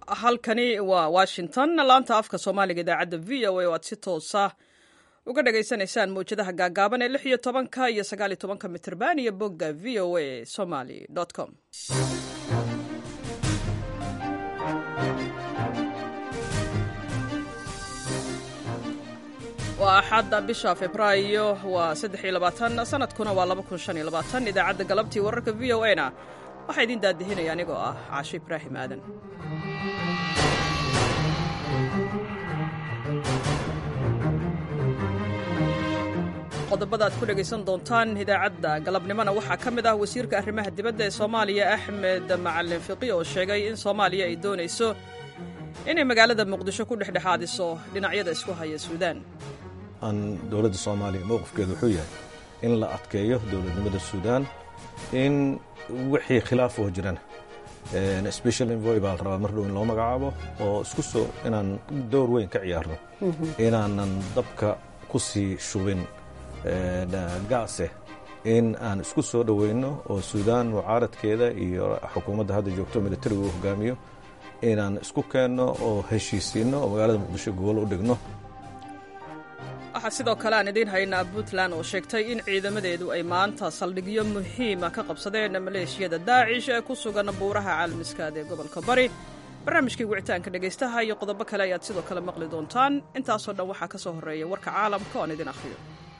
halkani waa washington laanta afka soomaaliga idaacadda v o a oo aad si toosa uga dhagaysanaysaan mawjadaha gaagaaban ee lix iyo tobanka iyo sagaal iyo tobanka mitrban iyo bogga v o a somaly com waa axadda bisha februaayo waa saddex iyo labaatan sanadkuna waa laba kun shan iyo labaatan idaacadda galabtii wararka v o a na waxaa idiin daadihinaya anigoo ah caasho ibraahim aadan qodobada aad ku dhegaysan doontaan idaacadda galabnimona waxaa ka mid ah wasiirka arrimaha dibadda ee soomaaliya axmed macalin fiqi oo sheegay in soomaaliya ay doonayso inay magaalada muqdisho ku dhexdhexaadiso dhinacyada isku haya suudaan aan dowladda soomaaliya mowqifkeedu wuxuu yahay in la adkeeyo dowladnimada suudaan in wixii khilaaf oo jirana special envoy baa la rabaa mar dhow in loo magacaabo oo isku soo inaan door weyn ka ciyaarno inaanan dabka ku sii shubin gaase in aan isku soo dhoweyno oo suudaan mucaaradkeeda iyo xukuumadda hadda joogto militarigu uu hogaamiyo inaan isku keenno oo heshiisiinno oo magaalada muqdisho gobol u dhigno waxaa sidoo kale aan idiin haynaa puntland oo sheegtay in ciidamadeedu ay maanta saldhigyo muhiima ka qabsadeen maleeshiyada daacish ee ku sugan buuraha caalamiskaad ee gobolka bari barnaamijkii wicitaanka dhegaystaha iyo qodobo kale ayaad sidoo kale maqli doontaan intaasoo dhan waxaa ka soo horreeya warka caalamka oon idin akhriyo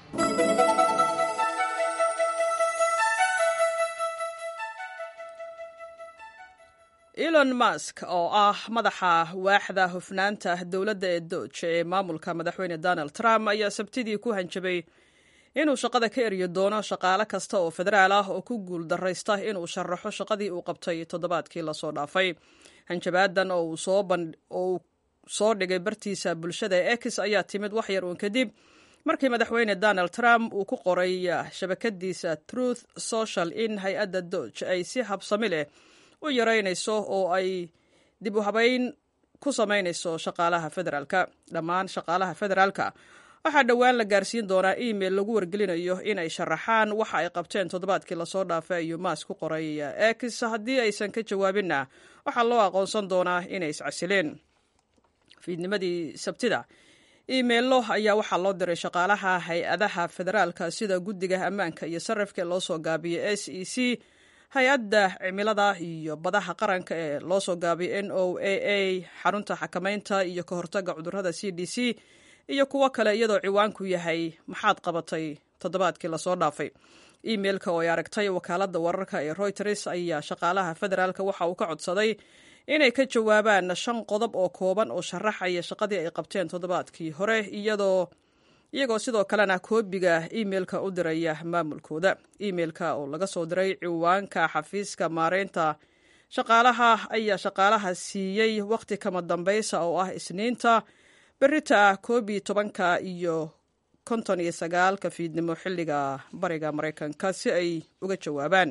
elon mask oo ah madaxa waaxda hufnaanta dowladda ee dooja ee maamulka madaxweyne donald trump ayaa sabtidii ku hanjabay inuu shaqada ka eryi doono shaqaale kasta oo federaal ah oo ku guul daraysta inuu sharaxo shaqadii uu qabtay toddobaadkii lasoo dhaafay hanjabaadan oo uu soo dhigay bartiisa bulshada ee ex ayaa timid wax yar uun kadib markii madaxweyne donald trump uu ku qoray shabakadiisa truth social in hay-adda dooge ay si habsami leh u yaraynayso oo ay dib u habayn ku samaynayso shaqaalaha federaalka dhammaan shaqaalaha federaalka waxaa dhowaan la gaarsiin doonaa email lagu wargelinayo inay sharaxaan waxa ay qabteen toddobaadkii lasoo dhaafay ayuu maas ku qoray ex haddii aysan ka jawaabinna waxaa loo aqoonsan doonaa inay iscasileen fiidnimadii sabtida imeillo ayaa waxaa loo diray shaqaalaha hay-adaha federaalka sida guddiga ammaanka iyo sarrifka ee loo soo gaabiyey s e c hay-adda cimilada iyo badaha qaranka ee loo soo gaabiyay n o a a xarunta xakamaynta iyo ka hortagga cudurrada c d c iyo kuwo kale iyadoo ciwaanku yahay maxaad qabatay toddobaadkii lasoo dhaafay imeilka oo ay aragtay wakaaladda wararka ee royters ayaa shaqaalaha federaalka waxa uu ka codsaday inay ka jawaabaan shan qodob oo kooban oo sharaxaya shaqadii ay qabteen toddobaadkii hore iyadoo iyagoo sidoo kalena koobiga imeilka u diraya maamulkooda imeilka oo laga soo diray ciwaanka xafiiska maareynta shaqaalaha ayaa shaqaalaha siiyey wakhti kama dambaysa oo ah isniinta berita koob iyo tobanka iyo konton iyo sagaalka fiidnimo xilliga bariga maraykanka si ay uga jawaabaan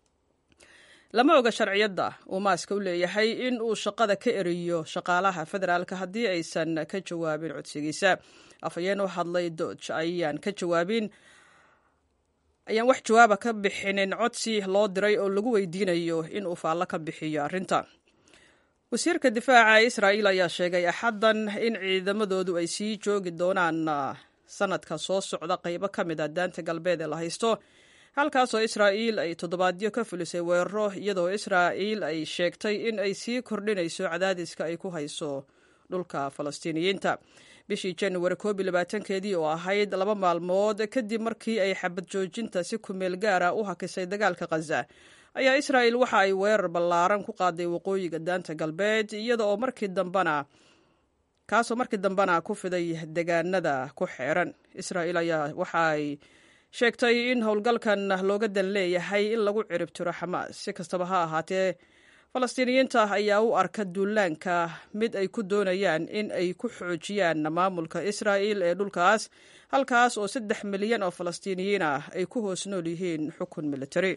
lama oga sharciyadda uu maaska u leeyahay in uu shaqada ka eriyo shaqaalaha federaalka haddii aysan ka jawaabin codsigiisa afhayeen u hadlay dooge ayaan ka jawaabin ayaan wax jawaaba ka bixinin codsi loo diray oo lagu weydiinayo in uu faallo ka bixiyo arrinta wasiirka difaaca israa'iil ayaa sheegay axaddan in ciidamadoodu ay sii joogi doonaan sanadka soo socda qaybo ka mid a daanta galbeed ee la haysto halkaasoo israa'iil ay toddobaadyo ka fulisay weeraro iyadoo israa'iil ay sheegtay in ay sii kordhinayso cadaadiska ay ku hayso dhulka falastiiniyiinta bishii januari koob iyo labaatankeedii oo ahayd laba maalmood kadib markii ay xabad joojinta si kumeel gaara u hakisay dagaalka khaza ayaa israa'iil waxa ay weerar ballaaran ku qaaday waqooyiga daanta galbeed iyada oo markii dambena kaasoo markii dambena ku fiday degaanada ku xeeran israa'iil ayaa waxa ay sheegtay in howlgalkan looga dan leeyahay in lagu ciribtiro xamaas si kastaba ha ahaatee falastiiniyiinta ayaa u arka duulaanka mid ay ku doonayaan in ay ku xoojiyaan maamulka israa'il ee dhulkaas halkaas oo saddex milyan oo falastiiniyiin ah ay ku hoos nool yihiin xukun militari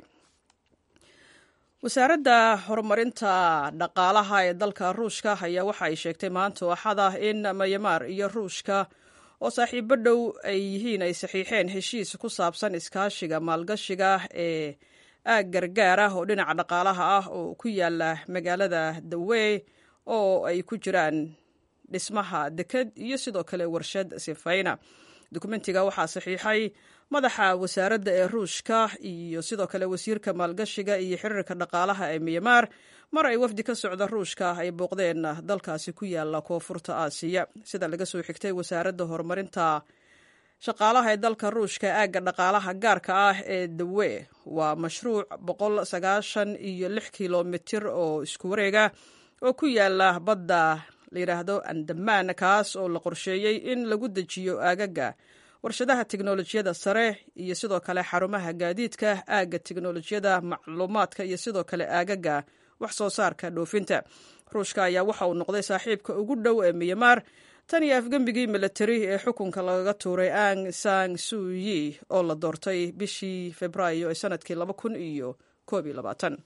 wasaaradda horumarinta dhaqaalaha ee dalka ruushka ayaa waxa ay sheegtay maanta axada in mayamaar iyo ruushka oo saaxiibo dhow ay yihiin ay saxiixeen heshiis ku saabsan iskaashiga maalgashiga ee aag gargaar ah oo dhinaca dhaqaalaha ah oo ku yaala magaalada dawey oo ay ku jiraan dhismaha deked iyo sidoo kale warshad sifayna dokumentiga waxaa saxiixay madaxa wasaaradda ee ruushka iyo sidoo kale wasiirka maalgashiga iyo xiriirka dhaqaalaha ee miyamaar mar ay wafdi ka socda ruushka ay booqdeen dalkaasi ku yaala koonfurta aasiya sida laga soo xigtay wasaaradda horumarinta shaqaalaha ee dalka ruushka aagga dhaqaalaha gaarka ah ee dawe waa mashruuc boqol sagaashan iyo lix kilomitir oo isku wareega oo ku yaala badda layidhaahdo andamaan kaas oo la qorsheeyey in lagu dejiyo aagaga warshadaha teknolojiyada sare iyo sidoo kale xarumaha gaadiidka aagga teknolojiyada macluumaadka iyo sidoo kale aagaga wax soo saarka dhoofinta ruushka ayaa waxa uu noqday saaxiibka ugu dhow ee miyamaar tan iyo afgembigii milatari ee xukunka lagaga tuuray ang sang suyi oo la doortay bishii februaayo ee sanadkii laba kun iyo koob iyo labaatan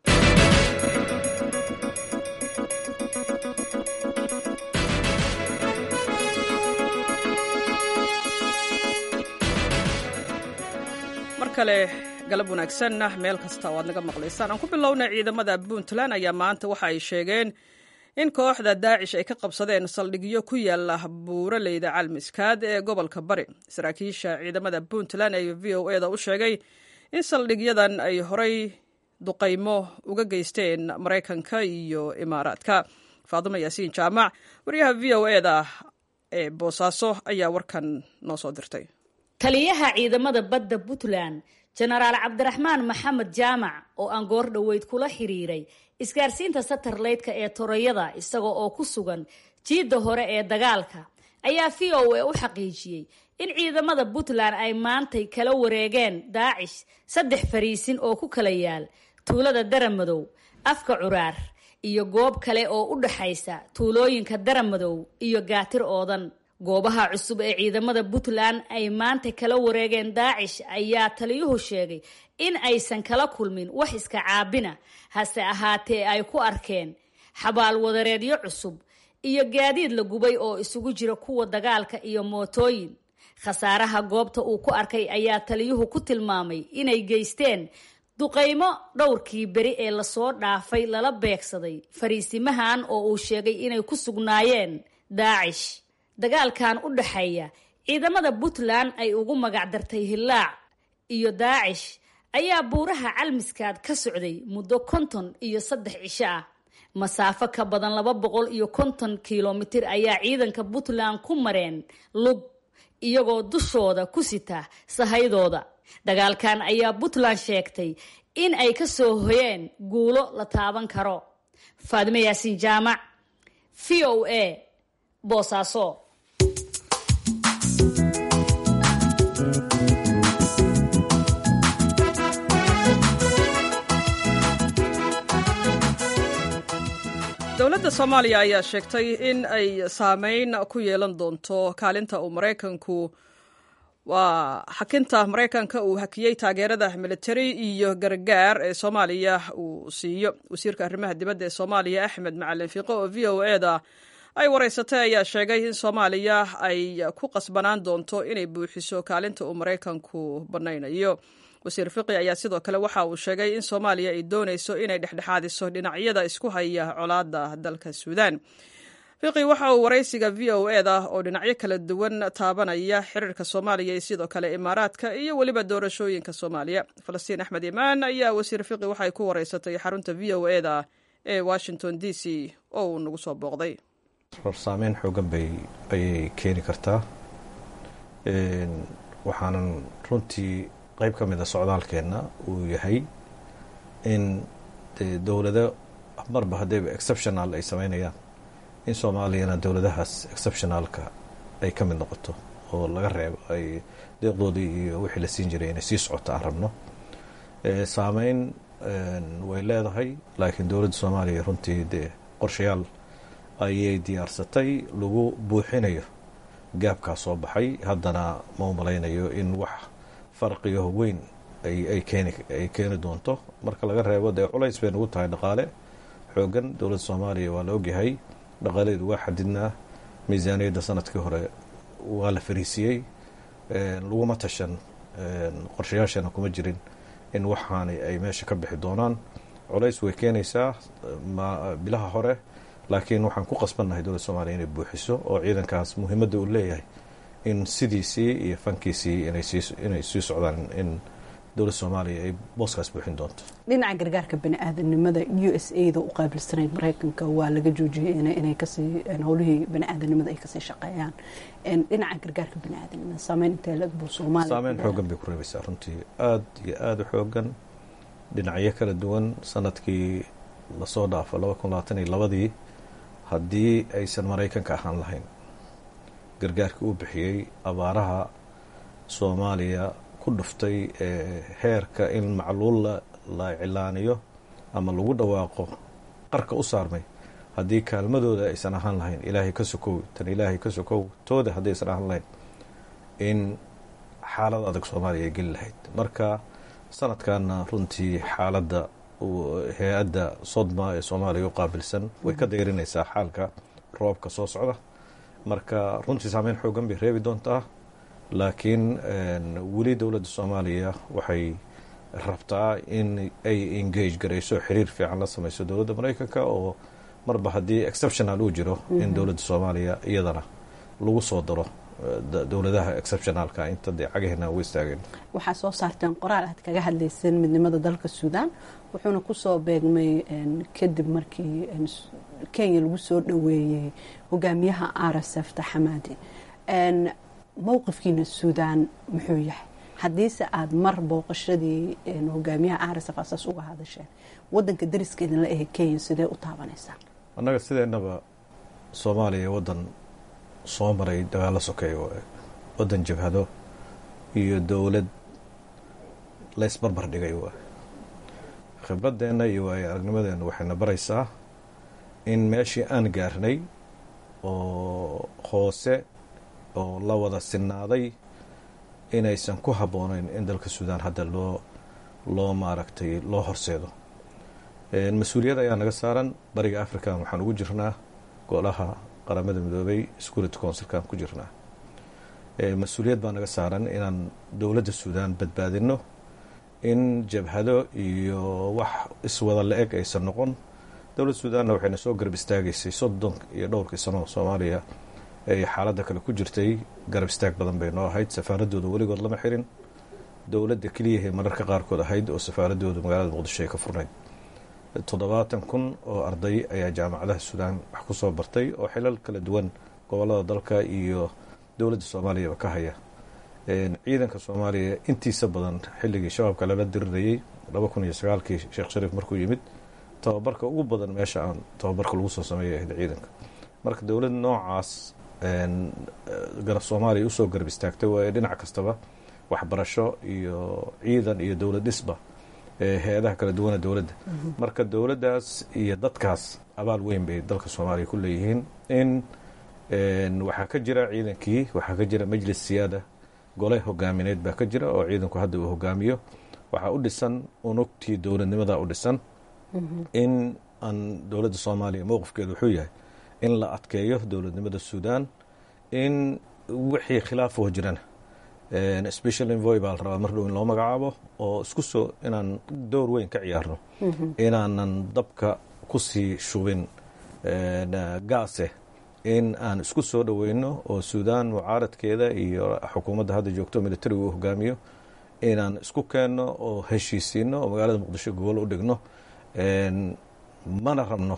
mar kale galab wanaagsanna meel kasta oo aad naga maqlaysaan aan ku bilownay ciidamada puntland ayaa maanta waxa ay sheegeen in kooxda daacish ay ka qabsadeen saldhigyo ku yaala buuraleyda calmiskaad ee gobolka bari saraakiisha ciidamada puntland ee v o eda u sheegay in saldhigyadan ay horay duqaymo uga geysteen maraykanka iyo imaaraadka faadimo yaasiin jaamac wariyaha v o eda ee boosaaso ayaa warkan noo soo dirtay taliyaha ciidamada badda puntland jenaraal cabdiraxmaan maxamed jaamac oo aan goor dhoweyd kula xiriiray isgaarsiinta satarleydka ee torayada isaga oo ku sugan jiidda hore ee dagaalka ayaa v o a u xaqiijiyey in ciidamada puntland ay maantay kala wareegeen daacish saddex fariisin oo ku kala yaal tuulada daramadow afka curaar iyo goob kale oo u dhaxaysa tuulooyinka daramadow iyo gaatir oodan goobaha cusub ee ciidamada puntland ay maanta kala wareegeen daacish ayaa taliyuhu sheegay in aysan kala kulmin wax iska caabina hase ahaatee ay ku arkeen xabaal wadareedyo cusub iyo gaadiid la gubay oo isugu jira kuwa dagaalka iyo mootooyin khasaaraha goobta uu ku arkay ayaa taliyuhu ku tilmaamay inay geysteen duqaymo dhowrkii beri ee lasoo dhaafay lala beegsaday fariisimahan oo uu sheegay inay ku sugnaayeen daacish dagaalkan u dhaxeeya ciidamada puntland ay ugu magacdartay hillaac iyo daacish ayaa buuraha calmiskaad ka socday muddo konton iyo saddex cisho ah masaafo ka badan laba boqol iyo konton kilomitir ayaa ciidanka puntland ku mareen lug iyagoo dushooda ku sita sahaydooda dagaalkan ayaa puntland sheegtay in ay ka soo hoyeen guulo la taaban karo faadimo yaasiin jaamac v o a boosaaso dowladda soomaaliya ayaa sheegtay in ay saameyn ku yeelan doonto kaalinta uu maraykanku waa xakinta maraykanka uu hakiyey taageerada militari iyo gargaar ee soomaaliya uu siiyo wasiirka arrimaha dibadda ee soomaaliya axmed macalin fiiqo oo v o eda ay wareysatay ayaa sheegay in soomaaliya ay ku qasbanaan doonto inay buuxiso kaalinta uu maraykanku bannaynayo wasiir fiqi ayaa sidoo kale waxa uu sheegay in soomaaliya ay doonayso inay dhexdhexaadiso dhinacyada isku haya colaadda dalka suudaan fiqi waxa uu waraysiga v o eda oo dhinacyo kala duwan taabanaya xiriirka soomaaliya iyo sidoo kale imaaraadka iyo weliba doorashooyinka soomaaliya falastiin axmed imaan ayaa wasiir fiqi waxay ku wareysatay xarunta v o eda ee washington d c oo uu nagu soo booqday saameyn xoogan bay ayay keeni kartaa waxaanan runtii qayb ka mid a socdaalkeenna uu yahay in dowlado marba haddayba exceptional ay sameynayaan in soomaaliyana dowladahaas exceptionalka ay ka mid noqoto oo laga reebo ay deeqdoodii iyo wixii la siin jiray inay sii socoto aan rabno saameyn way leedahay laakiin dowladda soomaaliya runtii dee qorshayaal ayay diyaarsatay lagu buuxinayo gaabkaa soo baxay haddana ma u malaynayo in wax farqiyo weyn ay keeni ay keeni doonto marka laga reebo dee culays bay nagu tahay dhaqaale xoogan dowladda soomaaliya waa la ogyahay dhaqaaleedu waa xadidnaa miisaaniyadda sanadkii hore waa la fariisiyey laguma tashan qorshayaashana kuma jirin in waxaani ay meesha ka bixi doonaan culays way keenaysaa bilaha hore laakiin waxaan ku qasbannahay dowladda soomaaliya inay buuxiso oo ciidankaas muhiimadda uu leeyahay in sidiisii iyo fankiisii inay sii socdaan in dowladda soomaaliya ay booskaas buuxin doonto dhinaca gargaarka bani-aadanimada u s a da u qaabilsanayd maraykanka waa laga joojiyey inay kasii howlihii bani-aadanimada ay kasii shaqeeyaan dhinaca gargaarka bani-aadanimada saameyn intee lag buu soomaaliya saameyn xoogan bay ku reebaysaa runtii aada iyo aada u xoogan dhinacyo kala duwan sanadkii lasoo dhaafo laba kun labaatan iyo labadii haddii aysan maraykanka ahaan lahayn gargaarkii uu bixiyey abaaraha soomaaliya ku dhuftay heerka in macluul la cilaaniyo ama lagu dhawaaqo qarka u saarmay haddii kaalmadooda aysan ahaan lahayn ilaahay ka sokow tan ilaahay ka sokow tooda haddii aysan ahaan lahayn in xaalad adag soomaaliya ay geli lahayd marka sanadkanna runtii xaaladda hay-adda sodma ee soomaaliya u qaabilsan way ka dayrinaysaa xaalka roobka soo socda marka runtii saameyn xoogan bay reebi doontaa laakiin weli dowladda soomaaliya waxay rabtaa in ay engage garayso xiriir fiican la samayso dowladda maraykanka oo marba haddii exceptional uu jiro in dowladda soomaaliya iyadana lagu soo daro dowladaha exceptionalka inta dee cagaheena ugu istaageen waxaa soo saarteen qoraal aad kaga hadlayseen midnimada dalka suudaan wuxuuna kusoo beegmay kadib markii kenya lagu soo dhoweeyey hogaamiyaha r s f taxamaadi mowqifkiina suudaan muxuu yahay haddiise aada mar booqashadii hogaamiyaha r s f asaas uga hadasheen wadanka dariska idinla ahe kenya sidee u taabanaysaa annaga sideennaba soomaaliya waddan soo maray dagaalo sokeeya waaye waddan jabhado iyo dowlad laysbarbar dhigay waaye khibradeenna iyo waayo aragnimadeenna waxayna baraysaa in meeshii aan gaarnay oo hoose oo la wada sinaaday inaysan ku habboonayn in dalka suudaan hadda loo loo maaragtay loo horseedo mas-uuliyad ayaa naga saaran bariga african waxaan ugu jirnaa golaha qaramada midoobay security councilkaan ku jirnaa mas-uuliyad baa naga saaran inaan dowladda suudaan badbaadino in jabhado iyo wax iswada la-eg aysan noqon dowladda suudaanna waxayna soo garab istaagaysay soddon iyo dhowrkii sano soomaaliya ay xaaladda kale ku jirtay garab istaag badan bay noo ahayd safaaradooda weligood lama xirin dowladda keliyahay mararka qaarkood ahayd oo safaaradooda magaalada muqdisho ay ka furnayd toddobaatan kun oo arday ayaa jaamacadaha suudaan wax ku soo bartay oo xilal kala duwan gobolada dalka iyo dowladda soomaaliyaba ka haya ciidanka soomaaliya intiisa badan xilligii shabaabka lala dirirayey laba kun iyo sagaalkii sheekh shariif markuu yimid tababarka ugu badan meesha aan tababarka lagu soo sameeyay ahayd ciidanka marka dowlad noocaas garab soomaaliya usoo garab istaagtay waayo dhinac kastaba waxbarasho iyo ciidan iyo dowlad dhisba hay-adaha kala duwana dowladda marka dowladdaas iyo dadkaas abaal weyn bay dalka soomaaliya ku leeyihiin in waxaa ka jira ciidankii waxaa ka jira majlis siyaada gole hogaamineed baa ka jira oo ciidanku hadda uu hogaamiyo waxaa u dhisan unugtii dowladnimada u dhisan in aan dowladda soomaaliya mowqifkeedu wuxuu yahay in la adkeeyo dowladnimada suudaan in wixii khilaafoo jirana special envoy baa la rabaa mar dhow in loo magacaabo oo isku soo inaan door weyn ka ciyaarno inaanan dabka kusii shubin gaase in aan isku soo dhoweyno oo suudaan mucaaradkeeda iyo xukuumadda hadda joogto militariga uu hogaamiyo inaan isku keenno oo heshiisiino oo magaalada muqdisho gobol u dhigno mana rabno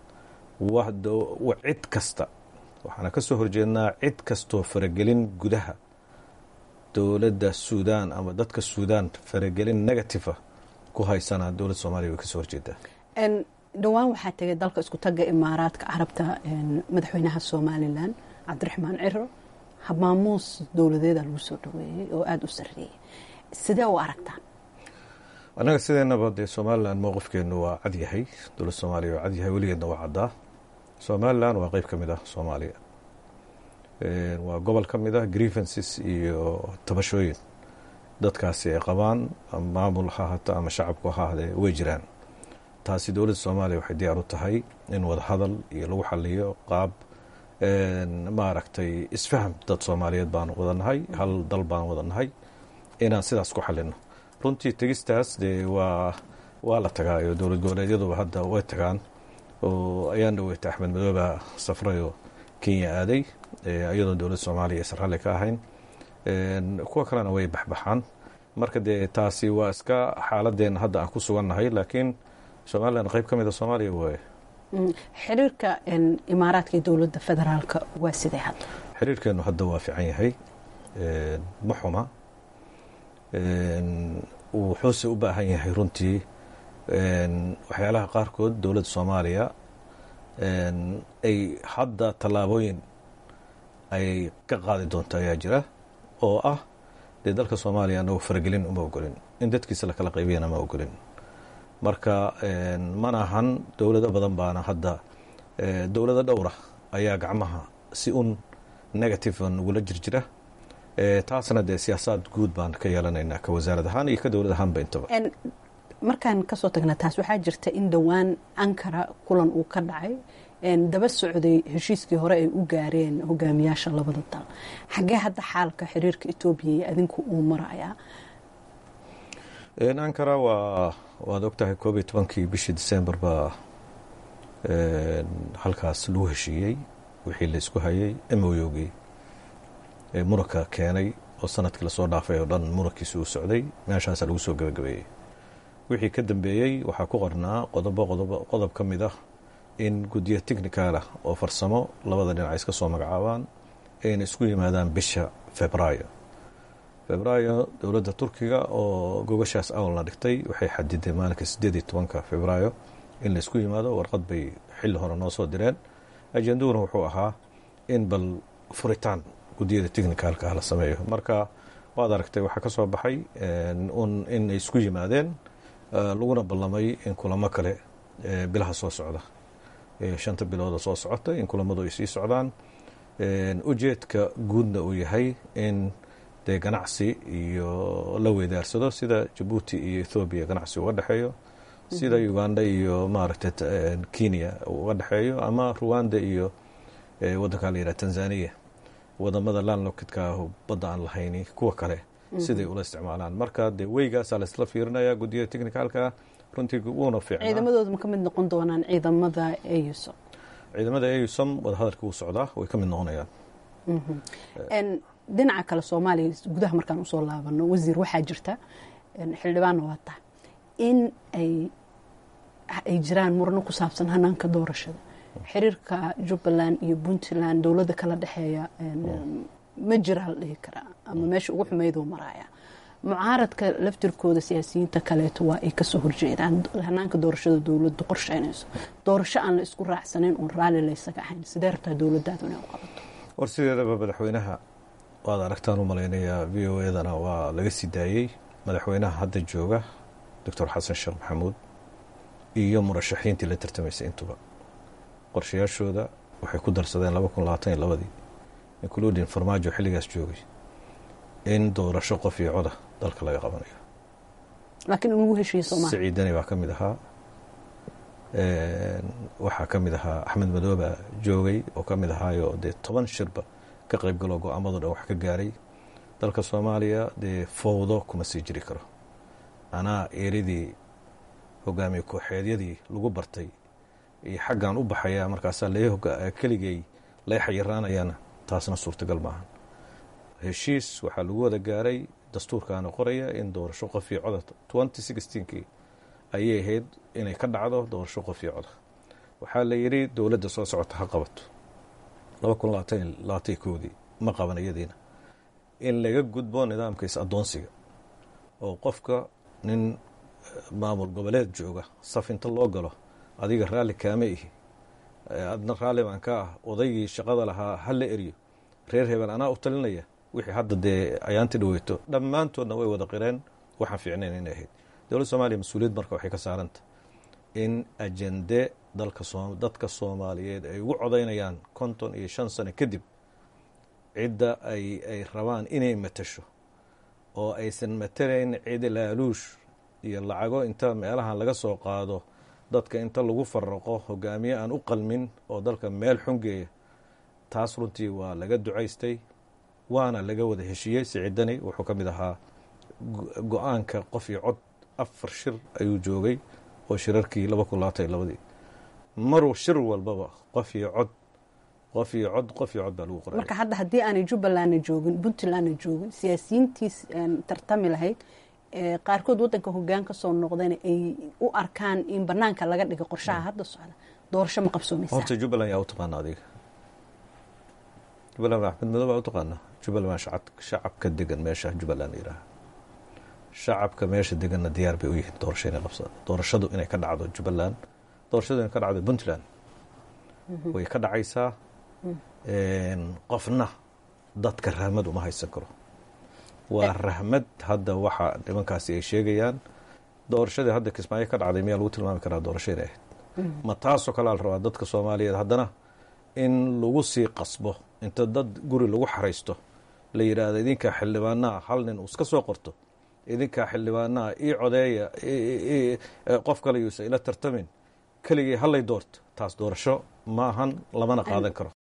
cid kasta waxaana ka soo horjeednaa cid kastoo faragelin gudaha dowladda suudaan ama dadka suudaan faragelin negativa ku haysana dowladda soomaliya way kasoo horjeedaa dhowaan waxaa tegay dalka isku tagga imaaraadka carabta madaxweynaha somalilan cabdiraxmaan ciro habmaamuus dowladeeda lagu soo dhaweeyey oo aada u sarreeyey sidee u aragtaan annaga sideenaba dee somalilan mowqifkeenu waa cadyahay dowladda soomaaliya waa cadyahay weligeedna waa caddaa somalilan waa qeyb ka mid ah soomaaliya waa gobol ka mid ah grievances iyo tabashooyin dadkaasi ay qabaan maamul ha hata ama shacabku ha ahdee way jiraan taasi dowladda soomaaliya waxay diyaar u tahay in wadahadal iyo lagu xaliyo qaab maaragtay isfaham dad soomaaliyeed baan wadanahay hal dal baan wadanahay inaan sidaas ku xalino runtii tegistaas dee waa waa la tagaayo dowlad goboleedyaduba hadda way tagaan oo ayaan dhaweeta axmed madooba safray oo kenya aaday iyadoo dowladda soomaaliya aysan ralli ka ahayn kuwa kalena way baxbaxaan marka dee taasi waa iska xaaladeenna hadda aan ku sugannahay laakiin somalilan qayb ka mida soomaaliya waaye xiriirka imaaraadka iyo dowladda federaalka waa sidee hadda xiriirkeennu hadda waa fiican yahay ma xuma wuxuuse u baahan yahay runtii waxyaalaha qaarkood dowladda soomaaliya ay hadda tallaabooyin ay ka qaadi doonto ayaa jira oo ah dee dalka soomaaliya anagu faragelin uma ogolin in dadkiisa lakala qaybiyana ma ogolin marka mana ahan dowlado badan baana hadda dowlado dhowra ayaa gacmaha si un negative nagula jirjira taasna dee siyaasaad guud baan ka yeelanaynaa ka wasaarad ahaan iyo ka dowlad ahaanba intaba markaan kasoo tagna taas waxaa jirta in dhowaan ankara kulan uu ka dhacay daba socday heshiiskii hore ay u gaareen hogaamiyaasha labada dal xaggee hadda xaalka xiriirka etoobiya iyo adinku uu marayaa ankara waa waad ogtahay koob iyo tobankii bishii december baa halkaas lagu heshiiyey wixii la isku hayay emoyogii muranka keenay oo sanadkii lasoo dhaafay oo dhan murankiisi uu socday meeshaasa lagu soo gabagabeeyey wixii ka dambeeyey waxaa ku qornaa qodobo qodob ka mid ah in guddiyo technicalah oo farsamo labada dhinac iska soo magacaabaan ayna isku yimaadaan bisha febraayo febraayo dowladda turkiga oo gogashaas awalna dhigtay waxay xadiday maalinka sideed iyo tobanka febraayo in la isku yimaado warqad bay xilli hore noo soo direen ajenduhuna wuxuu ahaa in bal furitaan guddiyada technicalka ah la sameeyo marka waad aragtay waxaa ka soo baxay un in ay isku yimaadeen laguna ballamay in kulamo kale bilaha soo socda shanta bilooda soo socota in kulamadu ay sii socdaan ujeedka guudna uu yahay in dee ganacsi iyo la weydaarsado sida jabuuti iyo ethoobiya ganacsi uga dhexeeyo sida uganda iyo maaragtay kenya uga dhexeeyo ama ruwanda iyo wadankaa la yidhaha tanzania wadamada landlockidka badda aan lahayni kuwa kale siday ula isticmaalaan marka dee weygaasaa laisla fiirinaya guddiyada technicalka runtii wuuna fiicnaa ciidamadooda ma ka mid noqon doonaan ciidamada eusom ciidamada eusom wadahadalka wuu socdaa way ka mid noqonayaan dhinaca kale soomaaliya gudaha markaan usoo laabano wasiir waxaa jirta xildhibaanna waa tahay in ay ay jiraan murano ku saabsan hanaanka doorashada xiriirka jubbaland iyo puntland dowladda kala dhexeeya ma jiraa la dhihi karaa ama meesha ugu xumeyduu maraaya mucaaradka laftirkooda siyaasiyiinta kaleeto waa ay kasoo horjeedaan hanaanka doorashada dowladdu qorsheynayso doorasho aan la isku raacsanayn oon raalli laysaga ahayn sidee rabtaa dowladaadu inay u qabato war sideedaba madaxweynaha waad aragtaan u malaynayaa v o edana waa laga sii daayey madaxweynaha hadda jooga doctor xasan sheekh maxamuud iyo murashaxiintii la tartamaysay intuba qorshayaashooda waxay ku darsadeen laba kun labaatan iyo labadii including farmaajo xilligaas joogay in doorasho qof iyo coda dalka laga qabanayo laakiin in lagu heshiiye soomaalia siciidani baa ka mid ahaa waxaa ka mid ahaa axmed madooba joogay oo ka mid ahaayo dee toban shirba ka qayb galoo go-aamado dhan wax ka gaaray dalka soomaaliya dee fowdo kuma sii jiri karo anaa eeridii hogaamiye kooxeedyadii lagu bartay iyo xaggan u baxaya markaasaa keligay lay xayiraanayana taasna suurtagal maaha heshiis waxaa lagu wada gaaray dastuurkaana qoraya in doorasho qof iyo coda twenty sixteenkii ayay ahayd inay ka dhacdo doorasho qof iyo coda waxaa la yidhi dowladda soo socota ha qabato laba kun labaatan labaatan koodii ma qaban iyadiina in laga gudbo nidaamka is addoonsiga oo qofka nin maamul goboleed jooga saf inta loo galo adiga raalli kaama ihi adna raalli baan ka ah odaygii shaqada lahaa ha la eriyo reer hebel anaa u talinaya wixii hadda dee ayaanti dhaweyto dhammaantoodna way wada qireen waxaan fiicnayn inay ahayd dowladda soomaliya mas-uuliyad marka waxay ka saaranta in ajende dalka dadka soomaaliyeed ay ugu codaynayaan konton iyo shan sano kadib cidda ay ay rabaan inay matasho oo aysan matalayn cid laaluush iyo lacago inta meelahan laga soo qaado dadka inta lagu faraqo hogaamiye aan u qalmin oo dalka meel xungeeya taas runtii waa laga ducaystay waana laga wada heshiiyey siciidani wuxuu ka mid ahaa go-aanka qof iyo cod afar shir ayuu joogay oo shirarkii laba kun labaatan iyo labadii maruu shir walbaba qof iyo cod qof iyo cod qof iyo cod baa lagu qoraya marka hadda haddii aanay jubbalandna joogin puntlandna joogin siyaasiyiintii tartami lahayd qaarkood wadanka hogaan ka soo noqdayna ay u arkaan in banaanka laga dhiga qorshaha hadda socda doorasho ma qabsoomaysaa horta jubbaland yaa u taqaana adiga jubbaland axmed madow baa u taqaana jubbaland waa shacabka degan meesha jubbaland yidhaaha shacabka meesha deganna diyaar bay u yihiin doorasho inay qabsadaan doorashadu inay ka dhacdo jubbaland doorashadu inay ka dhacdo puntland way ka dhacaysaa qofna dadka rahmad uma haysan karo waa rahmad hadda waxa nimankaasi ay sheegayaan doorashadii hadda kismaayo ka dhacday miyaa lagu tilmaami karaa doorasho inay ahayd ma taasoo kalea la rabaa dadka soomaaliyeed haddana in lagu sii qasbo inta dad guri lagu xaraysto la yidhaahdo idinkaa xildhibaanaha hal nin uu iska soo qorto idinkaa xildhibaanaha ii codeeya qof kale yuusa ila tartamin keligii hallay doorto taas doorasho ma ahan lamana qaadan karo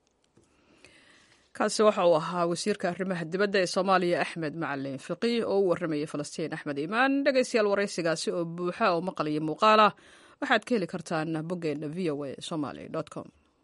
kaasi waxa uu ahaa wasiirka arrimaha dibadda ee soomaaliya axmed macalin fiqi oo u warramayay falastiin axmed iimaan dhegaystayaal waraysigaasi oo buuxa oo maqal iyo muuqaal ah waxaad ka heli kartaan boggeena v o a somaly com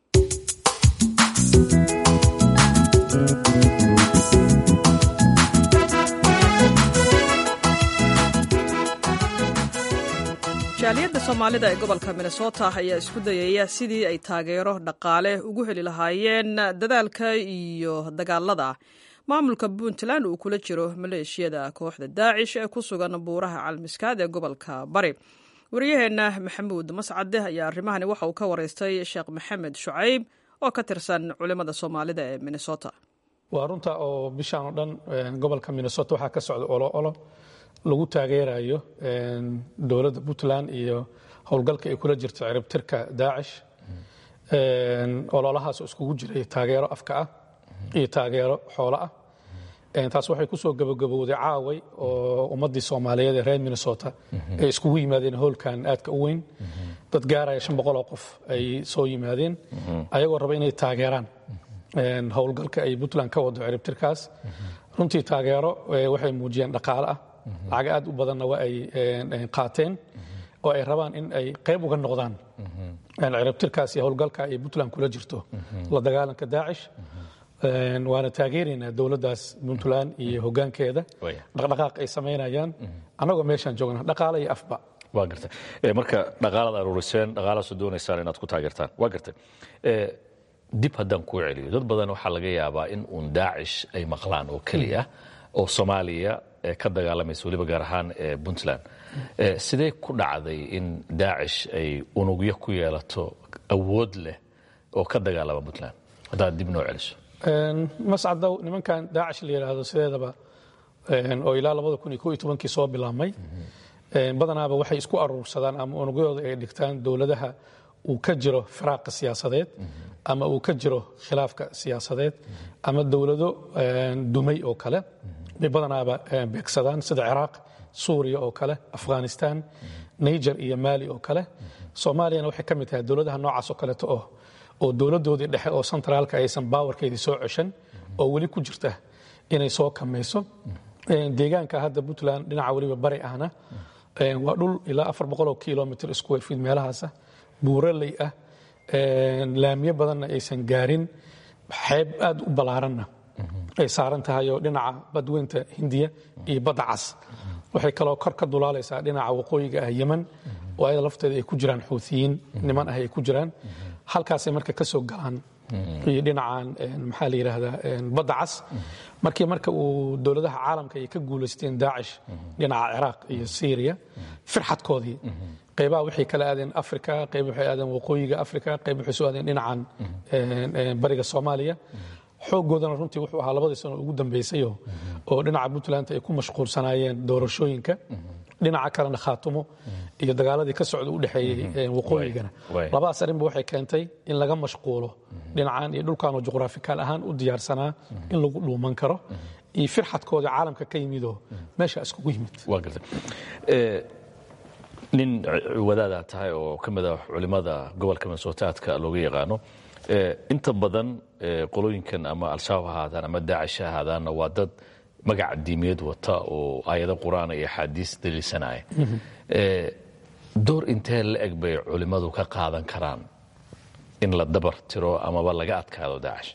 jaaliyadda soomaalida ee gobolka minnesota ayaa isku dayaya sidii ay taageero dhaqaale ugu heli lahaayeen dadaalka iyo dagaalada maamulka puntland uu kula jiro maleeshiyada kooxda daacish ee ku sugan buuraha calmiskaad ee gobolka bari wariyaheenna maxamuud mascade ayaa arrimahani waxa uu ka wareystay sheekh maxamed shucayb oo ka tirsan culimmada soomaalida ee minnesota waa runta oo bishaan oo dhan gobolka minnesota waxaa ka socda olo olo lagu taageerayo dowladda puntland iyo howlgalka ay kula jirto ciribtirka daacish ololahaas iskugu jiray taageero afka ah iyo taageero xoolo ah taas waxay ku soo gabagabowday caaway oo ummaddii soomaaliyeed ee reer minnesota ay iskugu yimaadeen howlkan aadka u weyn dad gaaraya shan boqol oo qof ay soo yimaadeen ayagoo raba inay taageeraan howlgalka ay puntland ka wado ciribtirkaas runtii taageero waxay muujiyeen dhaqaale ah lacag aad u badanna waa ay qaateen oo ay rabaan in ay qayb uga noqdaan ciribtirkaas iyo howlgalka ay puntland kula jirto la dagaalanka daacish waana taageeraynaa dowladdaas puntland iyo hoggaankeeda dhaqdhaqaaq ay samaynayaan annagoo meeshaan joogna dhaqaale iyo afba waa gartay marka dhaqaalaad aruuriseen dhaqaalaasoo doonaysaan inaad ku taageertaan waa gartay dib haddaan kuu celiyo dad badan waxaa laga yaabaa in uun daacish ay maqlaan oo keliya oo soomaaliya ka dagaalamaysa weliba gaar ahaan puntland sidee ku dhacday in daacish ay unugyo ku yeelato awood leh oo ka dagaalama puntland haddaad dib noo celiso mascadow nimankan daacish la yidhaahdo sideedaba oo ilaa labada kun iyo ko iyo tobankii soo bilaabmay badanaaba waxay isku aruursadaan ama unugyadooda ay dhigtaan dowladaha uu ka jiro firaaqa siyaasadeed ama uu ka jiro khilaafka siyaasadeed ama dowlado dumay oo kale bay badanaaba beegsadaan sida ciraaq suuriya oo kale afghanistan niger iyo maali oo kale soomaaliyana waxay ka mid tahay dowladaha noocaas oo kaleeto oo oo dowladdoodii dhexe oo sentraalka aysan baawarkeedii soo ceshan oo weli ku jirta inay soo kamayso deegaanka hadda puntland dhinaca weliba bari ahna waa dhul ilaa afar boqoloo kilomitr square feet meelahaasa buuraley ah laamiyo badanna aysan gaarin xeeb aad u ballaaranna ay saaran tahay oo dhinaca badweynta hindiya iyo badda cas waxay kaloo kor ka dulaalaysaa dhinaca waqooyiga ah yeman oo ayada lafteeda ay ku jiraan xuutiyiin niman ah ay ku jiraan halkaasay marka ka soo galaan iyo dhinacan maxaa la yidhaahdaa badda cas markii marka uu dowladaha caalamka ay ka guulaysteen daacish dhinaca ciraaq iyo syriya firxadkoodii qaybaha waxay kala aadeen africa qayb waxay aadeen waqooyiga africa qayb waxay soo aadeen dhinacan bariga soomaaliya xooggoodana runtii wuxuu ahaa labadii sano ugu dambaysayo oo dhinaca puntland ay ku mashquulsanaayeen doorashooyinka dhinaca kalena khaatumo iyo dagaaladii ka socda u dhexeeyey waqooyigana labadaas arrinba waxay keentay in laga mashquulo dhinacan iyo dhulkanoo juqraafikaal ahaan u diyaarsanaa in lagu dhuuman karo iyo firxadkooda caalamka ka yimidoo meesha iskugu yimid waa gartay nin wadaadaa tahay oo ka mid ah culimmada gobolka minnesootaadka looga yaqaano inta badan qolooyinkan ama al-shabaab ha ahaadaan ama daacish ha ahaadaanna waa dad magaca diimeed wata oo aayado qur-aan iyo axaadiis daliilsanaya door intee la eg bay culimmadu ka qaadan karaan in la dabar tiro amaba laga adkaado daacish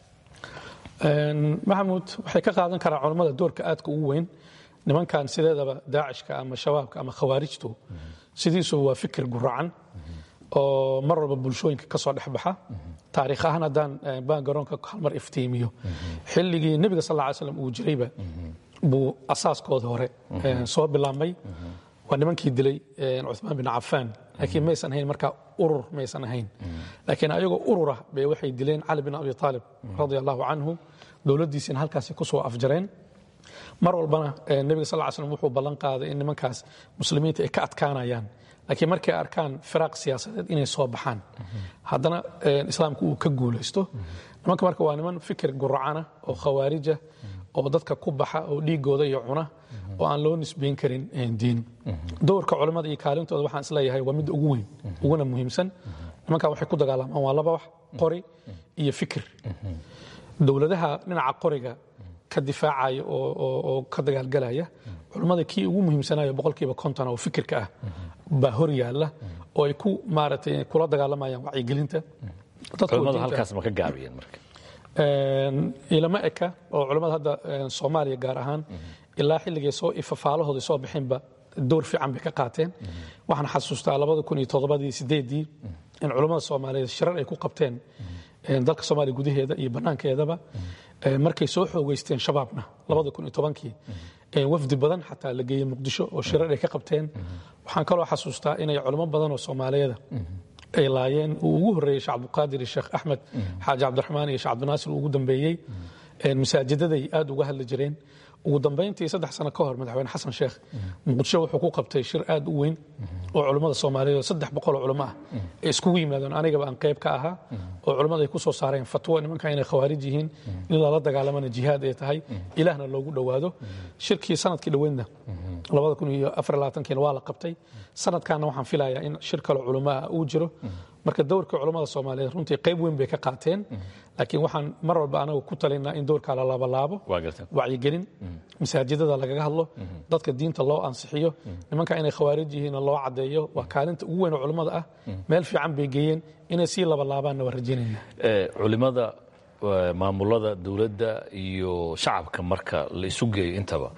maxamuud waxay ka qaadan karaan culammada doorka aadka ugu weyn nimankan sideedaba daacishka ama shabaabka ama khawaarijtu sidiisu waa fikir guracan oo mar walba bulshooyinka ka soo dhexbaxa taariikh ahaan haddaan baan garoonka halmar iftiimiyo xilligii nebiga sal ly slam uu jirayba buu asaaskooda hore soo bilaabmay waa nimankii dilay cumaan bin cafaan laakiin maysan ahayn markaa urur maysan ahayn laakiin ayagoo urura bay waxay dileen cali bin abi aalib radia allahu canhu dowladdiisina halkaasi ku soo afjareen mar walbana nebiga sal ly slam wuxuu ballan qaaday in nimankaas muslimiinta ay ka adkaanayaan laakiin markay arkaan firaaq siyaasadeed inay soo baxaan haddana islaamku uu ka guulaysto nimanka marka waa niman fikir guracana oo khawaarija oo dadka ku baxa oo dhiigooda iyo cuna oo aan loo nisbayn karin diin dowrka culammada iyo kaalintooda waxaan isleeyahay waa midda ugu weyn uguna muhiimsan nimankan waxay ku dagaalamaan waa laba wax qori iyo fikir dowladaha dhinaca qoriga ka difaacaya oo ka dagaalgalaya culammada kii ugu muhiimsanayo boqolkiiba konton oo fikirka ah baa hor yaalla oo ay ku maaragtay kula dagaalamayaan wacyigelinta culimmadu halkaas ma ka gaabiyeen marka ilama eka oo culammada hadda soomaaliya gaar ahaan ilaa xilligay soo ifafaalahooda soo bixinba door fiican bay ka qaateen waxaan xasuustaa labada kun iyo toddobadii sideedii in culammada soomaaliyeed shirar ay ku qabteen dalka soomaaliya gudaheeda iyo bannaankeedaba markay soo xoogeysteen shabaabna labada kun iyo tobankii wafdi badan xataa la geeyey muqdisho oo shirar ay ka qabteen waxaan kaloo xasuustaa inay culamo badan oo soomaaliyeeda ay laayeen uu ugu horreeyey sheekh cabdiqaadir iyo sheekh axmed xaaji cabdiraxmaan iyo sheekh cabdinaasir uu ugu dambeeyey masaajidaday aad uga hadli jireen ugu dambayntii saddex sano ka hor madaxweyne xasan sheekh muqdisho wuxuu ku qabtay shir aad u weyn oo culummada soomaaliyeed oo saddex boqol oo culamo ah ay iskugu yimaadeen anigaba aan qayb ka ahaa oo culummada ay ku soo saareen fatwo nimanka inay khawaarij yihiin in lala dagaalamana jihaad ay tahay ilaahna loogu dhowaado shirkii sanadkii dhoweydna labada kun iyo afar labaatankiina waa la qabtay sanadkaana waxaan filayaa in shir kale culamo ah uu jiro marka dowrka culammada soomaaliyeed runtii qayb weyn bay ka qaateen laakiin waxaan mar walba anagu ku talinaa in dowrkaa la laabalaabo wacyigelin masaajidada lagaga hadlo dadka diinta loo ansixiyo nimanka inay khawaarij yihiinna loo caddeeyo waa kaalinta ugu weyn oo culammada ah meel fiican bay geeyeen inay sii labalaabaanna waa rajaynayna culimada maamulada dowladda iyo shacabka marka la isu geeyo intaba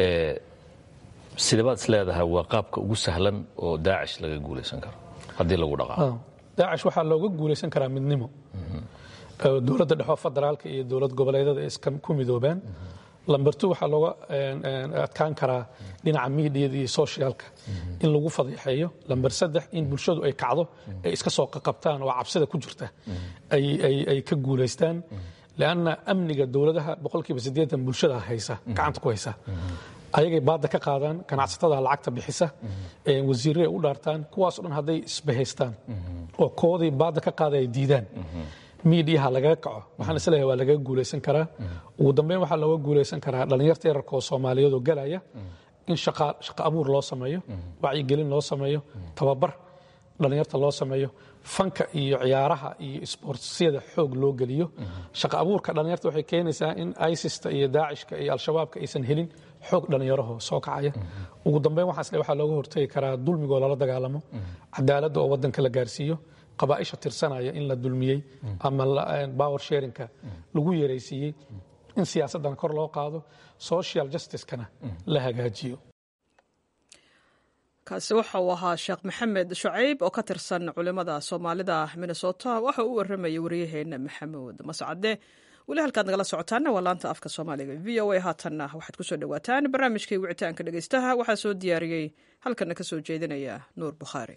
sidabaad is leedahay waa qaabka ugu sahlan oo daacish laga guulaysan karo haddii lagu dhaqaaqo daacish waxaa looga guulaysan karaa midnimo dowladda dhexoo federaalka iyo dowlad goboleedyada iska ku midoobaan lambertu waxaa looga adkaan karaa dhinaca miidiyada iyo soshiyaalka in lagu fadeexeeyo lamber saddex in bulshadu ay kacdo ay iska soo qaqabtaan oo cabsida ku jirta ay ka guulaystaan leanna amniga dowladaha boqolkiiba siddeetan bulshada haysa gacanta ku haysa ayagay baadda ka qaadaan ganacsatada lacagta bixisa wasiirre ay u dhaartaan kuwaasoo dhan hadday isbahaystaan oo koodii baadda ka qaada ay diidaan miidiyaha lagaga kaco waxaan isleeyahay waa lagaga guulaysan karaa ugu dambeyn waxaa looga guulaysan karaa dhallinyarta yararka oo soomaaliyeed oo galaya in shaqo abuur loo sameeyo wacyigelin loo sameeyo tababar dhallinyarta loo sameeyo fanka iyo ciyaaraha iyo isboortsiyada xoog loo geliyo shaqo abuurka dhallinyarta waxay keenaysaa in isista iyo daacishka iyo al-shabaabka aysan helin xoog dhallinyaraho soo kacaya ugu dambeyn waxaas waxaa looga hortagi karaa dulmigoo lala dagaalamo cadaaladda oo waddanka la gaarsiiyo qabaaisha tirsanaya in la dulmiyey ama power sharinka lagu yaraysiiyey in siyaasaddan kor loo qaado social justicekana la hagaajiyo kaasi waxa uu ahaa sheekh maxamed shucayb oo ka tirsan culimmada soomaalida minnesota waxa uu u waramayay waryaheena maxamuud mascade weli halkaad nagala socotaana waa laanta afka soomaaliga v o a haatanna waxaad kusoo dhawaataan barnaamijkii wicitaanka dhegeystaha waxaa soo diyaariyey halkana ka soo jeedinaya nuur bukhaari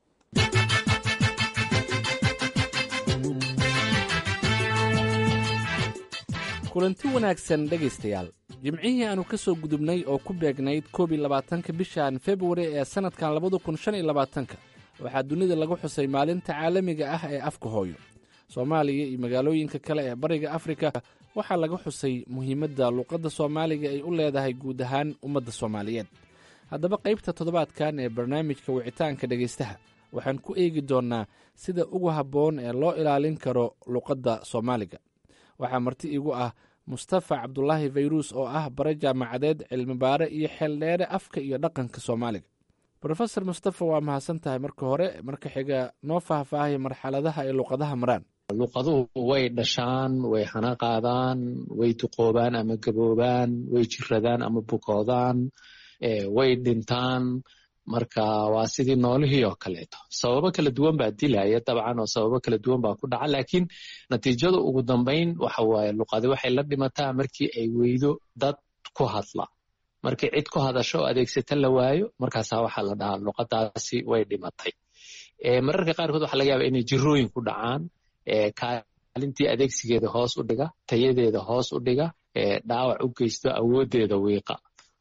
kulanti wanaagsan dhegaystayaal jimcihii aannu ka soo gudubnay oo ku beegnayd koob iyo labaatanka bishan februari ee sannadkan labada kun shan iyo labaatanka waxaa dunida lagu xusay maalinta caalamiga ah ee afka hooyo soomaaliya iyo magaalooyinka kale ee bariga afrika waxaa laga xusay muhiimadda luuqadda soomaaliga ay u leedahay guud ahaan ummadda soomaaliyeed haddaba qaybta toddobaadkan ee barnaamijka wicitaanka dhegaystaha waxaan ku eegi doonnaa sida ugu habboon ee loo ilaalin karo luuqadda soomaaliga waxaa marti igu ah mustafa cabdulaahi fayruus oo ah bare jaamacadeed cilmibaare iyo xeeldheere afka iyo dhaqanka soomaaliga rofesor mustafa waa mahadsan tahay marka hore marka xiga noo faahfaahaya marxaladaha ay luqadaha maraan luqaduhu way dhashaan way hana qaadaan way duqoobaan ama gaboobaan way jiradaan ama bukoodaan way dhintaan marka waa sidii noolihii oo kaleeto sababo kala duwan baa dilaya dabcan oo sababo kala duwan baa ku dhaca laakiin natiijada ugu dambayn waxa waaye luqadi waxay la dhimataa markii ay weydo dad ku hadla markii cid ku hadasho oo adeegsata la waayo markaasaa waxaa la dhahaa luqadaasi way dhimatay mararka qaarkood waxa laga yaaba inay jirooyin ku dhacaan kaalintii adeegsigeeda hoos u dhiga tayadeeda hoos u dhiga dhaawac u geysto awoodeeda wiiqa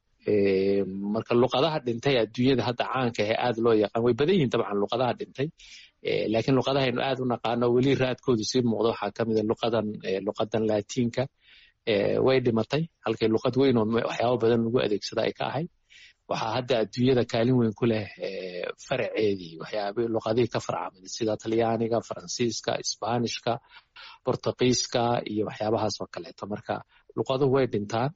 marka luqadaha dhintay adduunyada hadda caanka ahe aad loo yaqaan way badan yihin dabcan luqadaha dhintay laakiin luqadahaynu aad u naqaano weli raadkoodu sii muuqdo waxaa ka mida luqadan luqadan laatiinka way dhimatay halkay luqad weyn oo waxyaabo badan lagu adeegsada ay ka ahayd waxaa hadda adduunyada kaalin weyn ku leh faraceedii waxyaaba luqadihii ka farcamay sida talyaaniga faransiiska isbaanishka bortugiiska iyo waxyaabahaas oo kaleeto marka luqaduhu way dhintaan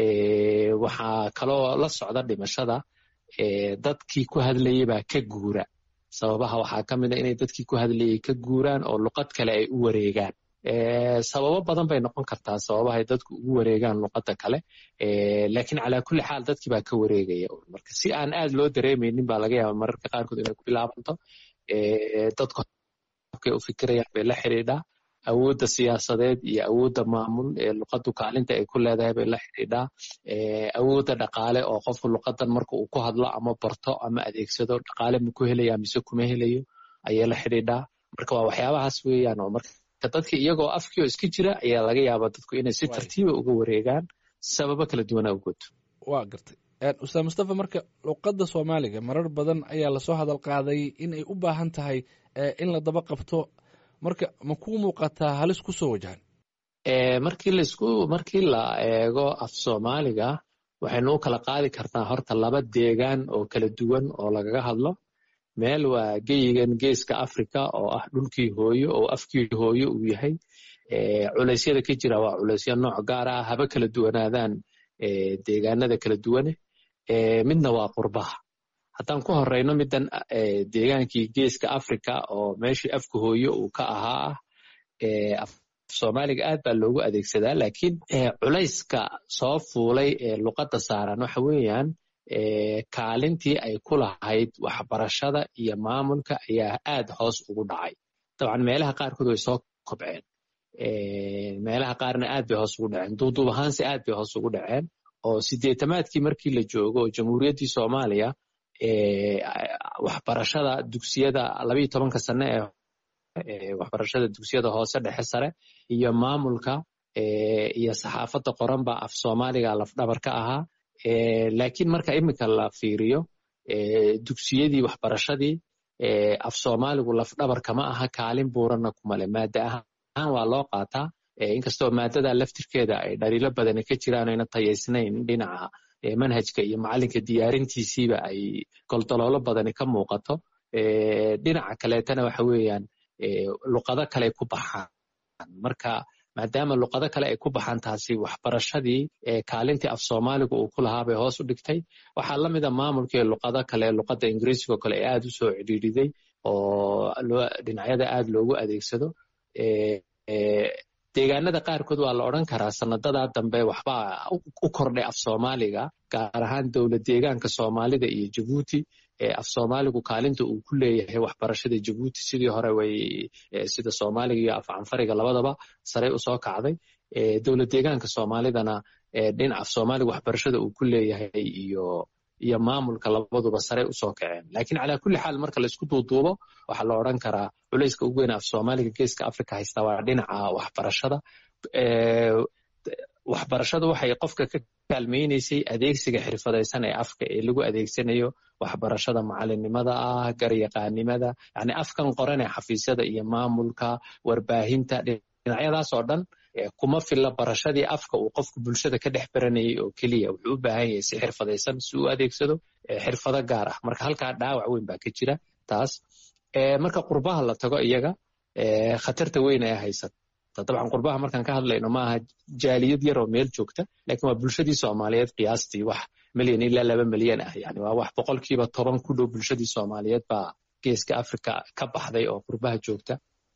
waxaa kaloo la socda dhimashada dadkii ku hadlayay baa ka guura sababaha waxaa ka mid a inay dadkii ku hadlayay ka guuraan oo luqad kale ay u wareegaan sababo badan bay noqon kartaa sababahay dadku ugu wareegaan luqadda kale laakiin calaa kulli xaal dadkii baa ka wareegaya marka si aan aad loo dareemaynin baa laga yaaba mararka qaarkood inay ku bilaabanto dadku habkay u fikirayaan bay la xidhiidhaa awoodda siyaasadeed iyo awoodda maamul ee luqaddu kaalinta ay ku leedahay bay la xidhiidhaa awoodda dhaqaale oo qofku luqadan marka uu ku hadlo ama barto ama adeegsado dhaqaale ma ku helaya mise kuma helayo ayay la xidhiidhaa marka waa waxyaabahaas weeyaan oo marka dadka iyagoo afkii oo iska jira ayaa laga yaabaa dadku inay si tartiiba uga wareegaan sababo kala duwana awgood waa gartay ustaad mustafa marka luqadda soomaaliga marar badan ayaa lasoo hadal qaaday in ay u baahan tahay in la daba qabto marka ma ku muuqataa halis ku soo wajahan markii laisku markii la eego af soomaaliga waxaynu u kala qaadi kartaa horta laba deegaan oo kala duwan oo lagaga hadlo meel waa geyigan geeska africa oo ah dhulkii hooyo oo afkii hooyo uu yahay culeysyada ka jira waa culeysyo nooc gaar ah haba kala duwanaadaan deegaanada kala duwane midna waa qurbaha haddaan ku horeyno middan deegaankii geeska africa oo meeshii afka hooyo uu ka ahaa ah soomaaliga aad baa loogu adeegsadaa laakiin culayska soo fuulay ee luqadda saaran waxa weeyaan kaalintii ay ku lahayd waxbarashada iyo maamulka ayaa aad hoos ugu dhacay dabcan meelaha qaarkood way soo kobceen meelaha qaarna aad bay hoos ugu dhaceen duuduub ahaanse aad bay hoos ugu dhaceen oo sideetamaadkii markii la joogo oo jamhuuriyaddii soomaaliya waxbarashada dugsiyada labayo tobanka sane ee waxbarashada dugsiyada hoose dhexe sare iyo maamulka iyo saxaafadda qoran baa af soomaaliga lafdhabar ka ahaa laakiin marka iminka la fiiriyo dugsiyadii waxbarashadii af soomaaligu lafdhabar kama aha kaalin buuranna kumale maada ahaan waa loo qaataa inkastoo maadada laftirkeeda ay dhaliilo badani ka jiraan ayna tayaysnayn dhinaca manhajka iyo macalinka diyaarintiisiiba ay goldoloolo badani ka muuqato dhinaca kaleetana waxa weeyaan luqado kale ku baxaan marka maadaama luqado kale ay ku baxaan taasi waxbarashadii kaalintii af soomaaliga uu ku lahaa bay hoos u dhigtay waxaa la mida maamulkii luqado kale luqadda ingiriisigo kale ee aad u soo cidhiidhiday oo dhinacyada aad loogu adeegsado deegaanada qaarkood waa la odran karaa sanadadaa dambe waxbaa u kordhay af soomaaliga gaar ahaan dowlad deegaanka soomaalida iyo jabuuti af soomaaligu kaalinta uu ku leeyahay waxbarashada jabuuti sidii hore way sida soomaaliga iyo af canfariga labadaba sarey usoo kacday dowlad deegaanka soomaalidana dhinac af soomaaliga waxbarashada uu ku leeyahay iyo iyo maamulka labaduba sarey usoo kaceen lakiin calaa kulli xaal marka laisku duuduubo waxaa la odran karaa culeyska ugu weyn af soomaaliga geeska africa haysta waa dhinaca waxbarashada waxbarashadu waxay qofka ka kaalmaynaysay adeegsiga xirfadaysan ee afka ee lagu adeegsanayo waxbarashada macalinimada ah garyaqaanimada yani afkan qoran ee xafiisyada iyo maamulka warbaahinta dhinacyadaas oo dhan kuma filla barashadii afka uu qofku bulshada ka dhex baranayay oo keliya wuxuu u baahan yahay si xirfadaysan si uu adeegsado xirfado gaar ah marka halkaa dhaawac weyn baa ka jira taas marka qurbaha la tago iyaga khatarta weyn ee haysata dabcan qurbaha markaan ka hadlayno maaha jaaliyad yaroo meel joogta lakin waa bulshadii soomaaliyeed qiyaastii wax milyan ilaa laba milyan ah yani waa wax boqolkiiba toban ku dhow bulshadii soomaaliyeed baa geeska africa ka baxday oo qurbaha joogta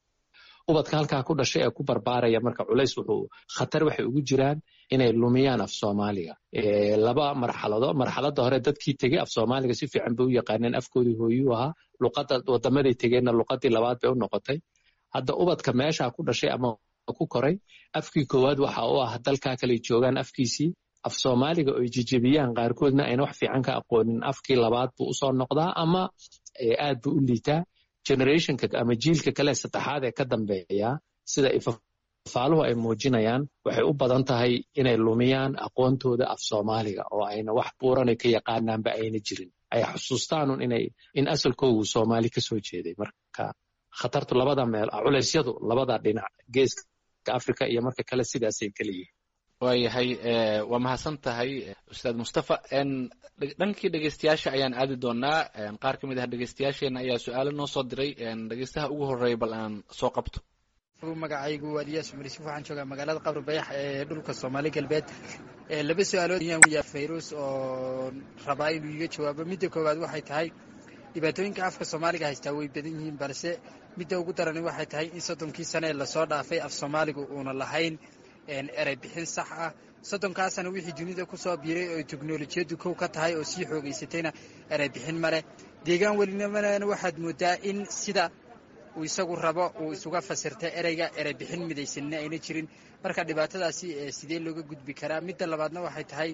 ubadka halkaa ku dhashay ee ku barbaaraya marka culays wuxuu khatar waxay ugu jiraan inay lumiyaan af soomaaliga laba marxalado marxaladda hore dadkii tegey af soomaaliga si fiican bay u yaqaaneen afkoodii hooyuu ahaa luqadda wadamaday tegeenna luqadii labaad bay u noqotay hadda ubadka meesha ku dhashay ama ku koray afkii koowaad waxa u ah dalkaa kale joogaan afkiisii af soomaaliga oy jejebiyaan qaarkoodna ayna wax fiican ka aqoonin afkii labaad buu usoo noqdaa ama aad buu u liitaa generationka ama jiilka kale saddexaad ee ka dambeeya sida ifafaaluhu ay muujinayaan waxay u badan tahay inay lumiyaan aqoontooda af soomaaliga oo ayna wax buuranay ka yaqaanaanba ayna jirin ay xusuustaanun inay in asalkoogu soomaali kasoo jeeday marka khatartu labada meel culeysyadu labada dhinac geeska africa iyo marka kale sidaasay kala yihiin waayahay waa mahadsan tahay ustaad mustafa dhankii dhegeystayaasha ayaan aadi doonaa qaar ka mid ah dhegeystayaasheena ayaa su-aalo noo soo diray dhegeystaha ugu horeeya bal aan soo qabto magacaygu waa eliyaas cumar yuusuf waxaan joogaa magaalada qabri bayax ee dhulka soomaali galbeed laba su-aalood ayaan wyaa fayrus oo rabaa inuu iga jawaabo midda koowaad waxay tahay dhibaatooyinka afka soomaaliga haystaa way badan yihiin balse midda ugu darani waxay tahay in soddonkii sane ee lasoo dhaafay af soomaaligu uuna lahayn erey bixin sax ah soddonkaasana wixii dunida ku soo biiray oo teknolojiyaddu kow ka tahay oo sii xoogaysatayna erey bixin ma leh deegaan welinimana waxaad moodaa in sida uu isagu rabo uu isuga fasirta ereyga erey bixin midaysanina ayna jirin marka dhibaatadaasi sidee looga gudbi karaa midda labaadna waxay tahay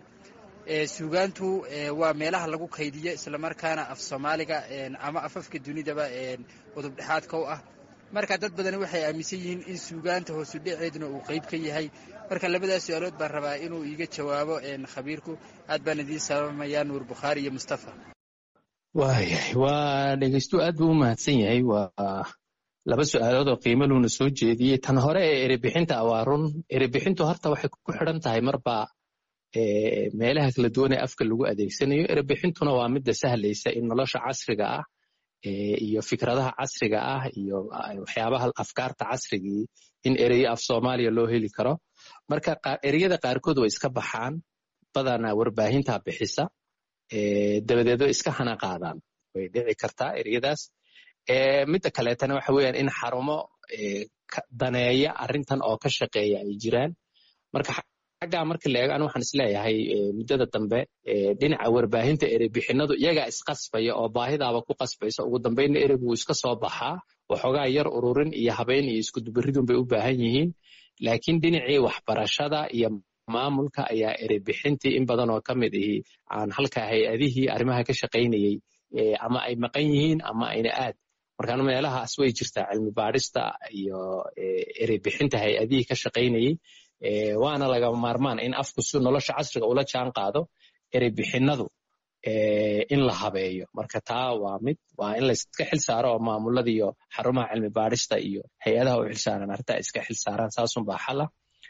suugaantu waa meelaha lagu kaydiyo islamarkaana af soomaaliga ama afafka dunidaba udub dhexaadka u ah marka dad badani waxay aaminsan yihiin in suugaanta hoosu dhaceeduna uu qeyb ka yahay marka labadaas su-aalood baan rabaa inuu iiga jawaabo khabiirku aad baan idiin salaamayaa nuur bukhaari iyo mustafa waayahay waa dhegeystu aad buu u mahadsan yahay waa laba su-aalood oo qiimo luuna soo jeediyey tan hore ee erebixinta waa run erebixintu horta waxay ku xidhan tahay marba meelaha kala duwan ee afka lagu adeegsanayo erebixintuna waa midda sahlaysa in nolosha casriga ah iyo fikradaha casriga ah iyo waxyaabaha afkaarta casrigii in ereyo af soomaaliya loo heli karo marka ereyada qaarkood way iska baxaan badanaa warbaahinta bixisa dabadeed way iska hana qaadaan way dhici kartaa ereyadaas midda kaleetana waxa weeyaan in xarumo daneeya arrintan oo ka shaqeeya ay jiraan marka xaggaa marka la eego an waxaan isleeyahay muddada dambe dhinaca warbaahinta ereybixinadu iyagaa isqasbaya oo baahidaaba ku qasbaysa ugu dambeynna ereygu wuu iska soo baxaa waxoogaa yar ururin iyo habeyn iyo iskudubaridun bay u baahan yihiin laakiin dhinacii waxbarashada iyo maamulka ayaa ereybixintii in badan oo ka mid ihi aan halka hay-adihii arrimaha ka shaqaynayey ama ay maqan yihiin ama ayna aad markaan meelahaas way jirtaa cilmi baadhista iyo ereybixinta hay-adihii ka shaqaynayey waana laga maarmaan in afku si nolosha casriga ula jaan qaado ereybixinadu in la habeeyo marka taa waa mid waa in layska xil saaro oo maamulada iyo xarumaha cilmi baadhista iyo hay-adaha u xilsaaran arrintaa iska xil saaraan saasunbaa xala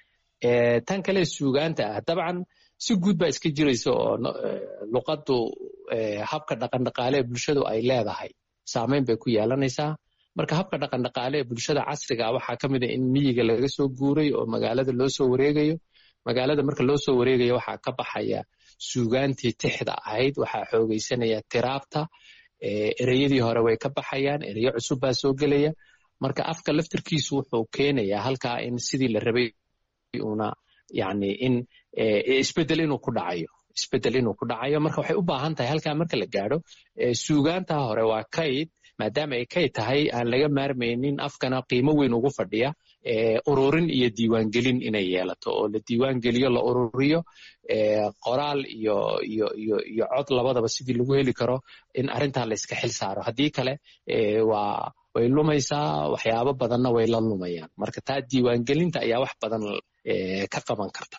tan kale suugaanta ah dabcan si guud baa iska jiraysa oo luqaddu habka dhaqandhaqaale ee bulshadu ay leedahay saameyn bay ku yeelanaysaa marka habka dhaqandhaqaale ee bulshada casriga waxaa ka mid a in miyiga laga soo guuray oo magaalada loo soo wareegayo magaalada marka loo soo wareegayo waxaa ka baxaya suugaantii tixda ahayd waxaa xoogaysanaya tiraabta ereyadii hore way ka baxayaan ereyo cusub baa soo gelaya marka afka laftirkiisu wuxuu keenayaa halkaa in sidii la rabay una yani in isbedel inuu ku dhacayo isbedel inuu ku dhacayo marka waxay u baahan tahay halkaa marka la gaadho suugaantaa hore waa kayd maadaama ay kayd tahay aan laga maarmaynin afkana qiimo weyn ugu fadhiya ururin iyo diiwaangelin inay yeelato oo la diiwaangeliyo la ururiyo qoraal iyo iyo iyo iyo cod labadaba sidii lagu heli karo in arrintaa layska xil saaro haddii kale waa way lumaysaa waxyaabo badanna way la lumayaan marka taa diiwaangelinta ayaa wax badan ka qaban karta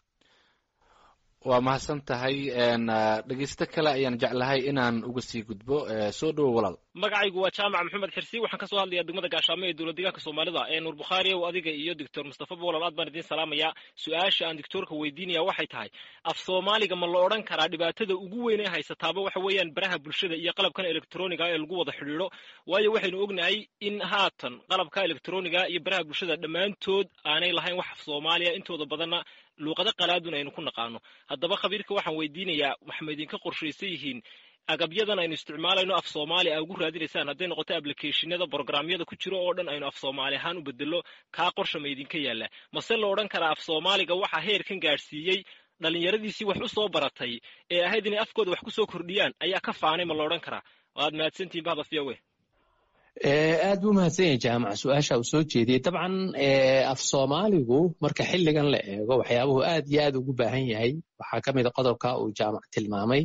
waa mahadsan tahay dhegeysto kale ayaan jeclahay inaan uga sii gudbo soo dhowo walaal magacaygu waa jaamac maxamed xirsi waxaan kasoo hadlayaa degmada gaashaamo ee dowlad deegaanka soomaalida ee nuur bukhaari ow adiga iyo doctor mustafa boolal aad baan idiin salaamayaa su-aasha aan doctoorka weydiinaya waxay tahay af soomaaliga ma la odhan karaa dhibaatada ugu weyn ee haysataaba waxa weeyaan baraha bulshada iyo qalabkan elektroniga ee lagu wada xidhiidho waayo waxaynu ognahay in haatan qalabka elektroniga iyo baraha bulshada dhammaantood aanay lahayn wax af soomaaliya intooda badanna luuqado qalaadun aynu ku naqaano haddaba khabiirka waxaan weydiinayaa waxma idinka qorshaysan yihiin agabyadan aynu isticmaalayno af soomaali a ugu raadinaysaan hadday noqoto ablicationada brogramyada ku jiro oo dhan aynu af soomaali ahaan u bedelo kaa qorsha ma idinka yaalla mase la odhan karaa af soomaaliga waxaa heerkan gaadhsiiyey dhallinyaradiisii wax u soo baratay ee ahayd inay afkooda wax ku soo kordhiyaan ayaa ka faanay ma la odhan karaa waad mahadsantihin bahda fiyawe aad buu mahadsan yahay jaamac su-aasha uu soo jeediyey dabcan af soomaaligu marka xilligan la eego waxyaabuhu aad iyo aad ugu baahan yahay waxaa ka mid a qodobka uu jaamac tilmaamay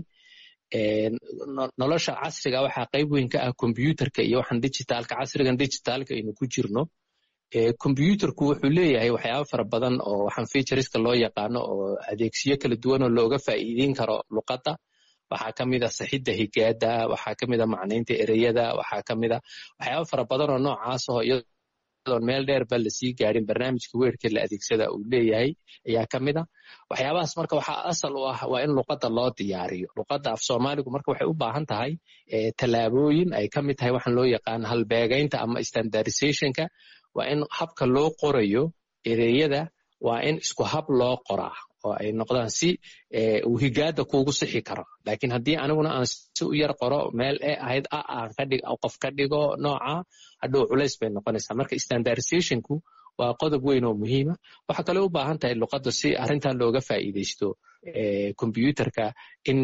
nolosha casriga waxaa qayb weyn ka ah kombyuutarka iyo waxaan digitaalka casrigan digitaalka aynu ku jirno kombyuutarku wuxuu leeyahay waxyaaba fara badan oo waxaan featureska loo yaqaano oo adeegsiyo kala duwan oo looga faa'iideyn karo luqadda waxaa ka mid a saxidda higaada waxaa ka mid a macnaynta ereyada waxaa ka mid a waxyaaba fara badan oo noocaas oo iyadoon meel dheerba lasii gaadhin barnaamijka weerka la adeegsada uu leeyahay ayaa ka mid a waxyaabahaas marka waxaa asal u ah waa in luqadda loo diyaariyo luqadda af soomaaligu marka waxay u baahan tahay tallaabooyin ay ka mid tahay waxaan loo yaqaano halbeegaynta ama standardizationka waa in habka loo qorayo ereyada waa in isku hab loo qoraa oo ay noqdaan si uu higaada kuugu sixi karo lakiin haddii aniguna aan si u yar qoro meel e ahayd a aan kadhig qof ka dhigo nooca hadhow culays bay noqonaysaa marka standardizationku waa qodob weyn oo muhiima waxaa kaloo u baahan tahay luqadda si arrintan looga faa'iidaysto kombyuutarka in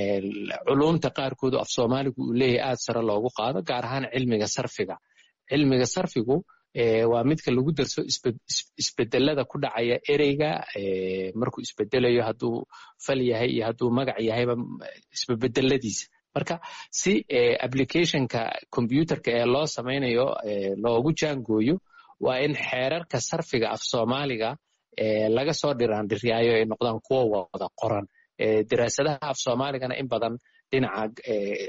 culumta qaarkoodu af soomaaligu uu leeyahay aad sare loogu qaado gaar ahaan cilmiga sarfiga cilmiga sarfigu waa midka lagu darso isbedelada ku dhacaya ereyga markuu isbedelayo hadduu fal yahay iyo hadduu magac yahayba isbebedeladiisa marka si applicationka combyuterka ee loo samaynayo loogu jaangooyo waa in xeerarka sarfiga af soomaaliga laga soo dhiraandhiryaayo ay noqdaan kuwo wada qoran daraasadaha af soomaaligana in badan dhinaca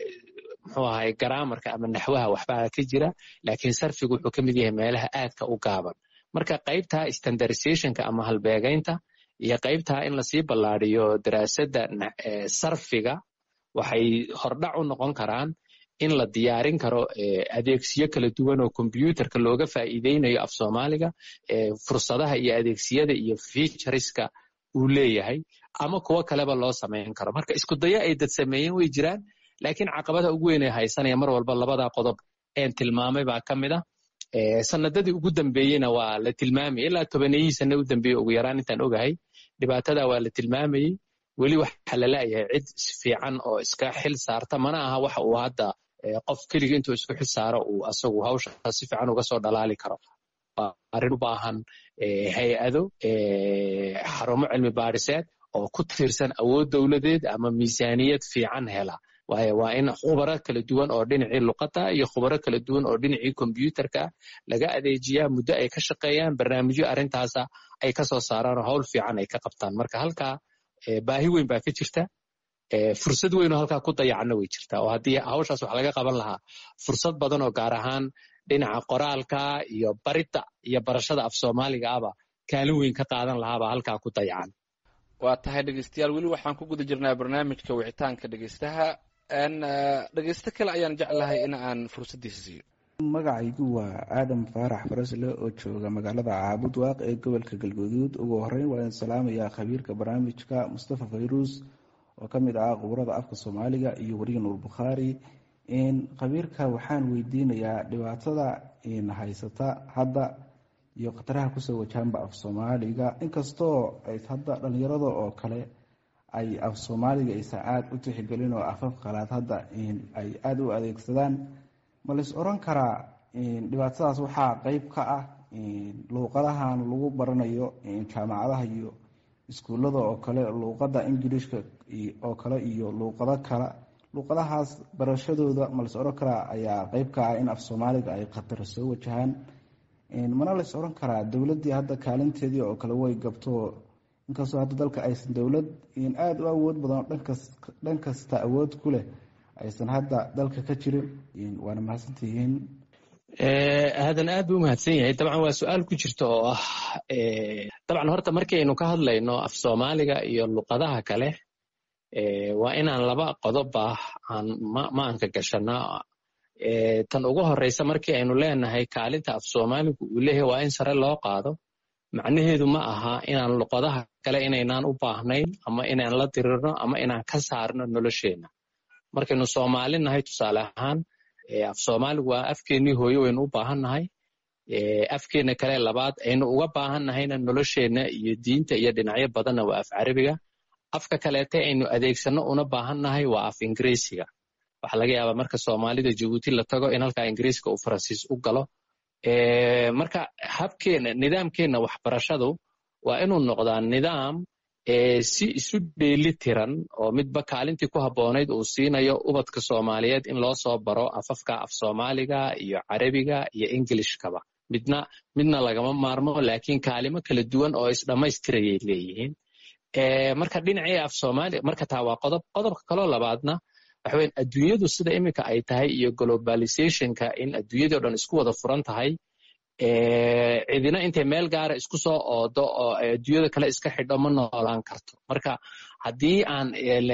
muxuu ahay garaamarka ama naxwaha waxbaa ka jira laakiin sarfigu wuxuu ka mid yahay meelaha aadka u gaaban marka qaybta standardizationka ama halbeegaynta iyo qaybta in lasii ballaadiyo daraasadda sarfiga waxay hordhac u noqon karaan in la diyaarin karo adeegsiyo kala duwan oo kombyuterka looga faa'iideynayo af soomaaliga fursadaha iyo adeegsiyada iyo featureska uu leeyahay ama kuwo kaleba loo samayn karo marka isku dayo ay dad sameeyeen way jiraan laakiin caqabada ugu weyn ee haysanaya mar walba labada qodob een tilmaamay baa ka mid a sanadadii ugu dambeeyeyna waa la tilmaamayay ilaa tobaneyihii sane u dambeeye ugu yaraan intaan ogahay dhibaatada waa la tilmaamayey weli waxa la laayahay cid fiican oo iska xil saarta mana aha waxa uu hadda qof keliga intuu isku xil saaro uu asagu hawsha si fiican uga soo dhalaali karo waa arrin u baahan hay-ado xarumo cilmi baadhiseed oo ku tiirsan awood dowladeed ama miisaaniyad fiican hela waayo waa in khubaro kala duwan oo dhinacii luqadda iyo khubaro kala duwan oo dhinacii kombyuterka laga adeejiyaa muddo ay ka shaqeeyaan barnaamijyo arrintaasa ay ka soo saaraan oo hawl fiican ay ka qabtaan marka halkaa baahi weyn baa ka jirta fursad weyn oo halkaa ku dayacna way jirtaa oo haddii hawshaas wax laga qaban lahaa fursad badan oo gaar ahaan dhinaca qoraalka iyo baridda iyo barashada af soomaaliga aba kaalin weyn ka qaadan lahaabaa halkaa ku dayacan waa tahay dhegeystayaal weli waxaan ku guda jirnaa barnaamijka wicitaanka dhegeystaha dhegeysto kale ayaan jeclahay in aan fursaddiisa siiyo magacaygu waa aadam faarax farasle oo jooga magaalada caabud waaq ee gobolka galguduud ugu horeyn waa in salaamayaa khabiirka barnaamijka mustafa fayruus oo ka mid ah quburada afka soomaaliga iyo weriga nuur bukhaari khabiirka waxaan weydiinayaa dhibaatada haysata hadda iyo khataraha kusoo wajahanba af soomaaliga inkastoo hadda dhalinyarada oo kale ay af soomaaliga aysan aada u tixgelin oo afaf qalaad hadda ay aada u adeegsadaan ma lais oran karaa dhibaatadaas waxaa qeyb ka ah luuqadahan lagu baranayo jaamacadaha iyo iskuullada oo kale luuqada ingiliishka oo kale iyo luuqado kale luuqadahaas barashadooda ma lais oran karaa ayaa qeyb ka ah in af soomaaliga ay khatar soo wajahaan mana lais oran karaa dowladdii hadda kaalinteedii oo kale way gabto inkastoo hadda dalka aysan dowlad aada u awood badan dhan kasta awood ku leh aysan hadda dalka ka jirin waana mahadsantihiin aadan aad buu umahadsan yahay dabcan waa su-aal ku jirta oo ah dabcan horta markaynu ka hadlayno af soomaaliga iyo luqadaha kale waa inaan laba qodobba aan maanka gashanaa tan ugu horeysa markii aynu leenahay kaalinta af soomaaligu uu leeyahay waa in sare loo qaado macnaheedu ma aha inaan luqadaha kale inaynaan u baahnayn ama inaan la dirirno ama inaan ka saarno nolosheenna markaynu soomaali nahay tusaale ahaan af soomaaligu waa afkeennii hooye waynu u baahannahay afkeenna kale labaad aynu uga baahannahayna nolosheenna iyo diinta iyo dhinacyo badanna waa af carabiga afka kaleete aynu adeegsanno una baahannahay waa af ingiriisiga waxaa laga yaabaa marka soomaalida jabuuti la tago in halkaa ingiriiska uu faransiis u galo marka habkeenna nidaamkeenna waxbarashadu waa inuu noqdaa nidaam si isu dheeli tiran oo midba kaalintii ku habboonayd uu siinayo ubadka soomaaliyeed in loo soo baro afafka af soomaaliga iyo carabiga iyo ingilishkaba midna midna lagama maarmo laakiin kaalimo kala duwan oo isdhammaystirayay leeyihiin marka dhinacii af soomaaliya marka taa waa qodob qodobka kaloo labaadna waxa weyan adduunyadu sida iminka ay tahay iyo globalizationka in adduunyadii o dhan isku wada furan tahay cidina intay meel gaara isku soo oodo oo adduunyada kale iska xidho ma noolaan karto marka haddii aan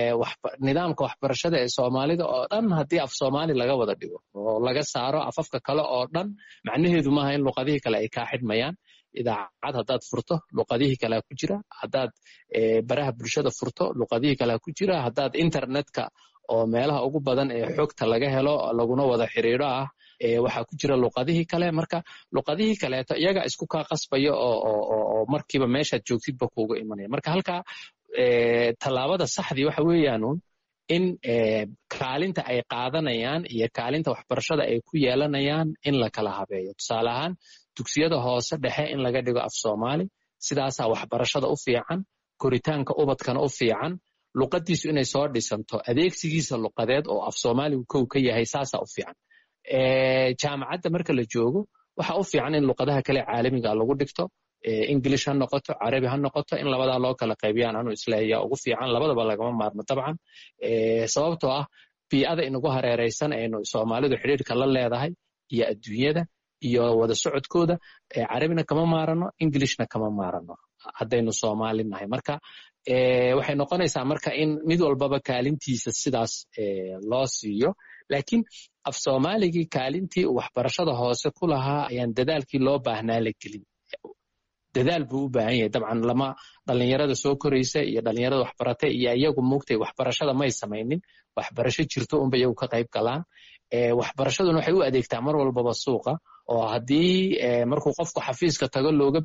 nidaamka waxbarashada ee soomaalida oo dhan haddii af soomaali laga wada dhigo oo laga saaro afafka kale oo dhan macnaheedu maaha in luqadihii kale ay kaa xidhmayaan idaacad haddaad furto luqadihii kalea ku jira haddaad baraha bulshada furto luqadihii kalea ku jira haddaad internetka oo meelaha ugu badan ee xogta laga helo laguna wada xiriiro ah waxaa ku jira luqadihii kale marka luqadihii kaleeto iyaga isku kaa qasbaya oo markiiba meeshaad joogtidba kuuga imanaya marka halkaa tallaabada saxdii waxa weeyaanun in kaalinta ay qaadanayaan iyo kaalinta waxbarashada ay ku yeelanayaan in la kala habeeyo tusaale ahaan dugsiyada hoose dhexe in laga dhigo af soomaali sidaasaa waxbarashada u fiican koritaanka ubadkana u fiican luqadiisu inay soo dhisanto adeegsigiisa luqadeed oo af soomaaligu kow ka yahay saasaa u fiican jaamacadda marka la joogo waxa u fiican in luqadaha kale caalamiga lagu dhigto ingilish ha noqoto carabi ha noqoto in labadaa loo kala qaybiyaan anu isleeya ugu fiican labadaba lagama maarmo dabcan sababtoo ah bii'ada inagu hareeraysan aynu soomaalidu xidhiirka la leedahay iyo adduunyada iyo wada socodkooda carabina kama maarano ingilishna kama maarano haddaynu soomaali nahay marka waxay noqonaysaa marka in mid walbaba kaalintiisa sidaas loo siiyo laakiin af soomaaligii kaalintii uu waxbarashada hoose ku lahaa ayaan dadaalkii loo baahnaa la gelin dadaal buu u baahan yahay dabcan lama dhalinyarada soo koraysa iyo dhalinyarada waxbarata iyo iyagu mugtay waxbarashada may samaynin waxbarasho jirto unba iyagu ka qayb galaan waxbarashaduna waxay u adeegtaa mar walbaba suuqa oo haddii markuu qofku xafiiska tago looga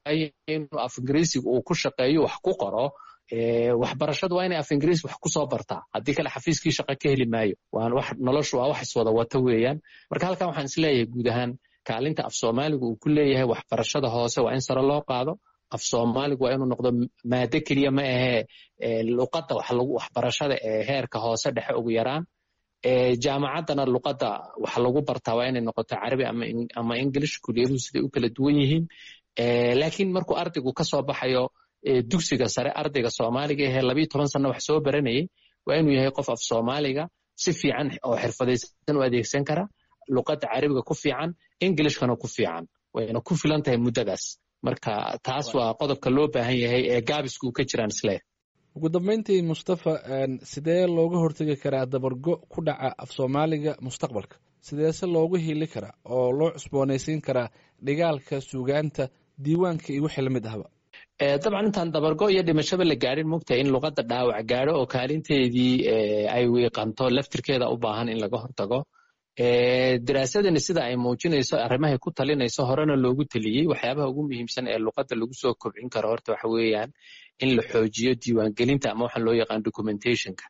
inuu af ingiriisiga uu ku shaqeeyo wax ku qoro waxbarashadu waa inay af ingiriis wax kusoo bartaa haddii kale xafiiskii shaqo ka heli maayo noloshu waa wax iswada wata weeyaan marka halkan waxaan isleeyahay guud ahaan kaalinta af soomaaligu uu ku leeyahay waxbarashada hoose waa in sare loo qaado af soomaaligu waa inuu noqdo maado keliya ma ahee luqadda waxbarashada ee heerka hoose dhexe ugu yaraan jaamacaddana luqadda wax lagu bartaa waa inay noqoto carabi ama english kuliyaduhu siday u kala duwan yihiin laakiin markuu ardaygu ka soo baxayo dugsiga sare ardayga soomaaliga ahee labiyo toban sanno wax soo baranayay waa inuu yahay qof af soomaaliga si fiican oo xirfadaysan u adeegsan kara luqadda carabiga ku fiican englishkana ku fiican wayna ku filan tahay muddadaas marka taas waa qodobka loo baahan yahay ee gaabisku ka jiraan isle ugu dambeyntii mustafa sidee looga hortegi karaa dabargo ku dhaca af soomaaliga mustaqbalka sideese loogu hili karaa oo loo cusboonaysiin karaa dhigaalka suugaanta diiwaanka iyo wixii lamid ahba dabcan intaan dabargo iyo dhimashaba la gaadhin mogtahay in luqadda dhaawac gaadho oo kaalinteedii ay wiiqanto laftirkeeda u baahan in laga hortago daraasadani sida ay muujinayso arrimahay ku talinayso horena loogu teliyey waxyaabaha ugu muhiimsan ee luqadda lagu soo kobcin karo horta waxa weeyaan in la xoojiyo diiwaangelinta ama waxaan loo yaqaan documentationka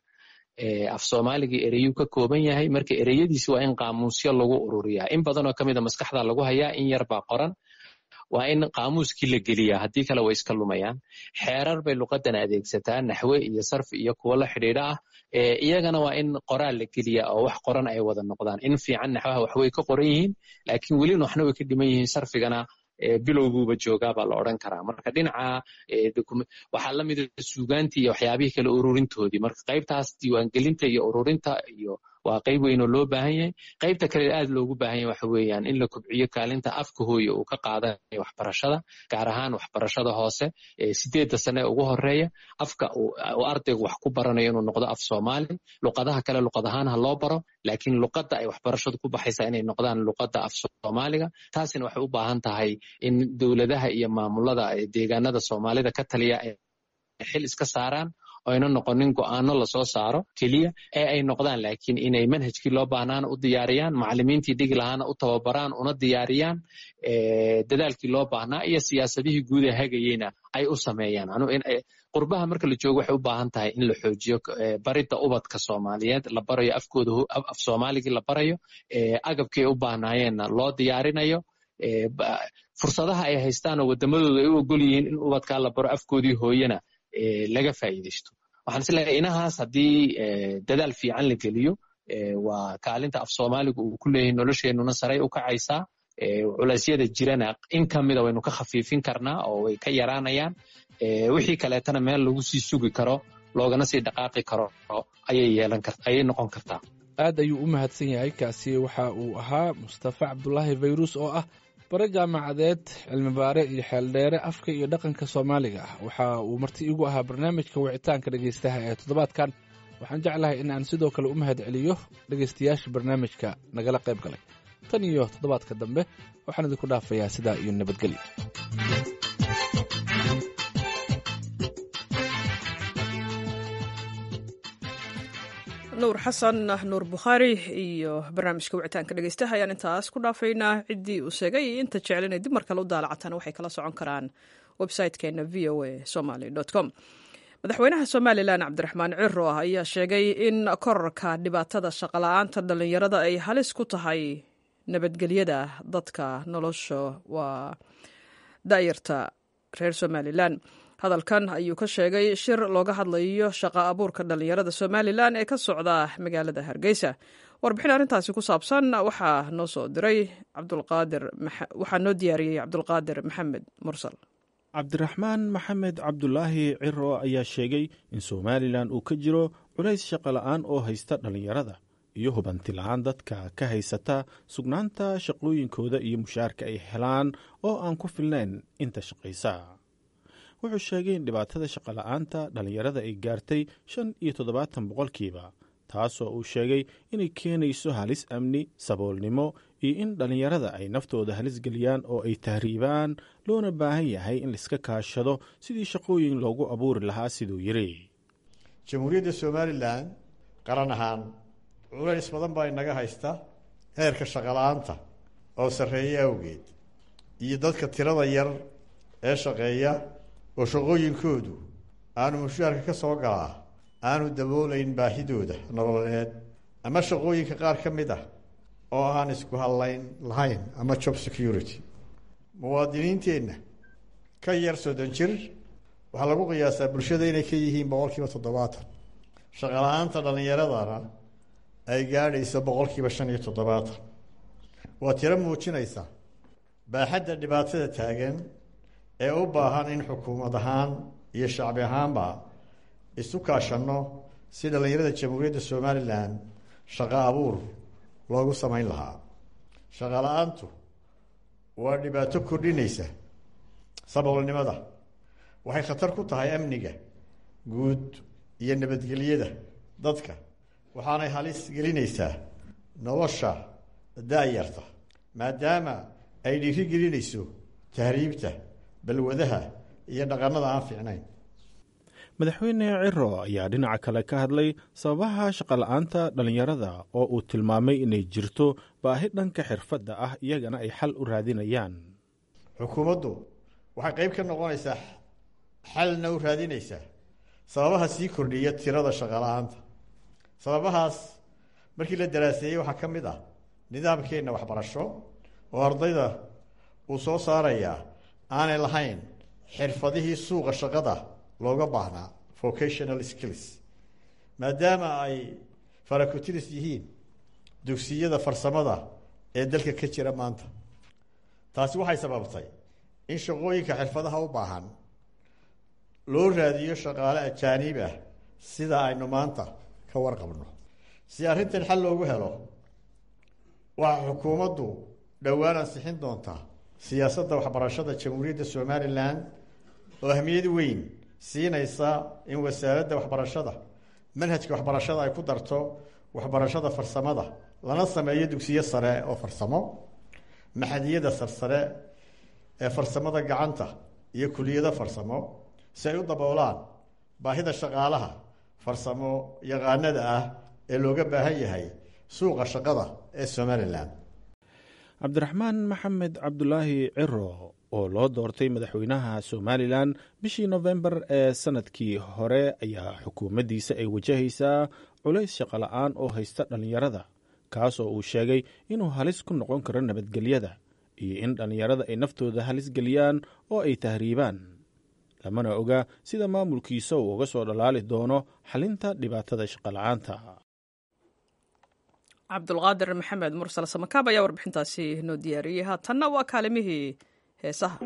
af soomaaligii ereyuu ka kooban yahay marka ereyadiisi waa in qaamuusyo lagu ururiyaa in badanoo ka mida maskaxda lagu hayaa in yar baa qoran waa in qaamuuskii la geliyaa haddii kale way iska lumayaan xeerar bay luqadan adeegsataa naxwe iyo sarfi iyo kuwo la xidhiidha ah iyagana waa in qoraal la geliyaa oo wax qoran ay wada noqdaan in fiican naxwaha waxway ka qoran yihiin laakiin welina waxna way ka dhiman yihiin sarfigana bilowguuba joogaa baa la odran karaa marka dhinaca waxaa la mida suugaantii iyo waxyaabihii kale ururintoodii marka qaybtaas diiwaangelinta iyo ururinta iyo waa qayb weyn oo loo baahan yahay qaybta kale aad loogu baahan yahay waxa weeyaan in la kobciyo kaalinta afka hooye uu ka qaadanayo waxbarashada gaar ahaan waxbarashada hoose sideedda sane ee ugu horeeya afka uu ardaygu wax ku baranayo inuu noqdo af soomaali luqadaha kale luqad ahaan ha loo baro laakiin luqadda ay waxbarashadu ku baxaysaa inay noqdaan luqadda af soomaaliga taasina waxay u baahan tahay in dowladaha iyo maamulada deegaanada soomaalida ka taliya ay xil iska saaraan oyna noqonin go'aano lasoo saaro keliya ee ay noqdaan laakiin inay manhajkii loo baahnaana u diyaariyaan macalimiintii dhigi lahaana u tababaraan una diyaariyaan dadaalkii loo baahnaa iyo siyaasadihii guud ee hagayeyna ay u sameeyaan qurbaha marka la joogo waxay u baahan tahay in la xoojiyo baridda ubadka soomaaliyeed la barayo afkooda af soomaaligii la barayo agabkii ay u baahnaayeenna loo diyaarinayo fursadaha ay haystaan oo wadamadooda ay u ogol yihiin in ubadkaa la baro afkoodii hooyena laga faa'iidaysto waxaan isleeyahay inahaas haddii dadaal fiican la geliyo waa kaalinta af soomaaligu uu ku leeyahay nolosheenuna saray u kacaysaa culeysyada jirana in ka mida waynu ka khafiifin karnaa oo way ka yaraanayaan wixii kaleetana meel lagu sii sugi karo loogana sii dhaqaaqi karo ayay yeelan kar ayay noqon kartaa aad ayuu u mahadsan yahay kaasi waxa uu ahaa mustafa cabdulaahi fayrus oo ah bare jaamacadeed cilmibaare iyo xeeldheere afka iyo dhaqanka soomaaliga ah waxa uu marti igu ahaa barnaamijka wicitaanka dhegaystaha ee toddobaadkan waxaan jeclahay in aan sidoo kale u mahad celiyo dhegaystayaasha barnaamijka nagala qayb galay tan iyo toddobaadka dambe waxaan idinku dhaafayaa sidaa iyo nabadgelyo nuur xasan nuur bukhaari iyo barnaamijka wicitaanka dhegeystaha ayaan intaas ku dhaafaynaa ciddii uu sheegay iyo inta jecel inay dib mar kale u daalacataan waxay kala socon karaan website-keena v o a somaly com madaxweynaha somalilan cabdiraxmaan ciro ah ayaa sheegay in korarka dhibaatada shaqala-aanta dhallinyarada ay halis ku tahay nabadgelyada dadka nolosha waa daayarta reer somalilan hadalkan ayuu ka sheegay shir looga hadlayo shaqa abuurka dhallinyarada somalilan ee ka socda magaalada hargeysa warbixin arrintaasi ku saabsan waxaa noo soo diray cabdulqaadir waxaa noo diyaariyey cabdulqaadir maxamed mursal cabdiraxmaan maxamed cabdulaahi ciro ayaa sheegay in somalilan uu ka jiro culays shaqola'aan oo haysta dhallinyarada iyo hubanti la-aan dadka ka haysata sugnaanta shaqooyinkooda iyo mushaarka ay helaan oo aan ku filnayn inta shaqaysa wuxuu sheegay in dhibaatada shaqola'aanta dhallinyarada ay gaartay shan iyo toddobaatan boqolkiiba taasoo uu sheegay inay keenayso halis amni saboolnimo iyo in dhallinyarada ay naftooda halis geliyaan oo ay tahriibaan loona baahan yahay in laiska kaashado sidii shaqooyin loogu abuuri lahaa siduu yidhi jamhuuriyadda somalilan qaran ahaan culays badan baa inaga haysta heerka shaqola'aanta oo sarreeya awgeed iyo dadka tirada yar ee shaqeeya oo shaqooyinkoodu aanu mushaarka ka soo galaa aanu daboolayn baahidooda nololeed ama shaqooyinka qaar ka mid ah oo aan isku hadlayn lahayn ama job security muwaadiniinteenna ka yar soddon jir waxaa lagu qiyaasaa bulshada inay ka yihiin boqolkiiba toddobaatan shaqala-aanta dhallinyaradana ay gaadhayso boqolkiiba shan iyo toddobaatan waa tiro muujinaysa baaxadda dhibaatada taagan ee u baahan in xukuumad ahaan iyo shacbi ahaanba isu kaashanno si dhallinyarada jamhuuriyadda somalilan shaqo abuur loogu samayn lahaa shaqo la-aantu waa dhibaato kordhinaysa saboolnimada waxay khatar ku tahay amniga guud iyo nabadgelyada dadka waxaanay halis gelinaysaa nolosha da-yarta maadaama ay dhiiri gelinayso tahriibta balwadaha iyo dhaqannada aan fiicnayn madaxweyne ciro ayaa dhinaca kale ka hadlay sababaha shaqola'aanta dhallinyarada oo uu tilmaamay inay jirto baahi dhanka xirfadda ah iyagana ay xal u raadinayaan xukuumaddu waxay qayb ka noqonaysaa xalna u raadinaysaa sababaha sii kordhiya tirada shaqola'aanta sababahaas markii la daraaseeyey waxaa ka mid ah nidaamkeenna waxbarasho oo ardayda uu soo saarayaa aanay lahayn xirfadihii suuqa shaqada looga baahnaa vocational skills maadaama ay farakotiris yihiin dugsiyada farsamada ee dalka ka jira maanta taasi waxay sababtay in shaqooyinka xirfadaha u baahan loo raadiyo shaqaale ajaaniib ah sida aynu maanta ka warqabno si arrintan xal loogu helo waxaa xukuumaddu dhowaan ansixin doontaa siyaasadda waxbarashada jamhuuriyadda somalilan oo ahmiyad weyn siinaysa in wasaaradda waxbarashada manhajka waxbarashada ay ku darto waxbarashada farsamada lana sameeyo dugsiyo sare oo farsamo maxadiyada sarsare ee farsamada gacanta iyo kuliyado farsamo si ay u daboolaan baahida shaqaalaha farsamo yaqaanada ah ee looga baahan yahay suuqa shaqada ee somalilan cabdiraxmaan maxamed cabdulaahi ciro oo loo doortay madaxweynaha somalilan bishii nofembar ee sanadkii hore ayaa xukuumaddiisa ay wajahaysaa culays shaqola'aan oo haysta dhallinyarada kaasoo uu sheegay inuu halis ku noqon karo nabadgelyada iyo in dhallinyarada ay naftooda halis geliyaan oo ay tahriibaan lamana oga sida maamulkiisa uu uga soo dhalaali doono xalinta dhibaatada shaqola'aanta cabdulqaadir maxamed mursal samakaab ayaa warbixintaasi noo diyaariyey haatanna waa kaalimihii heesaha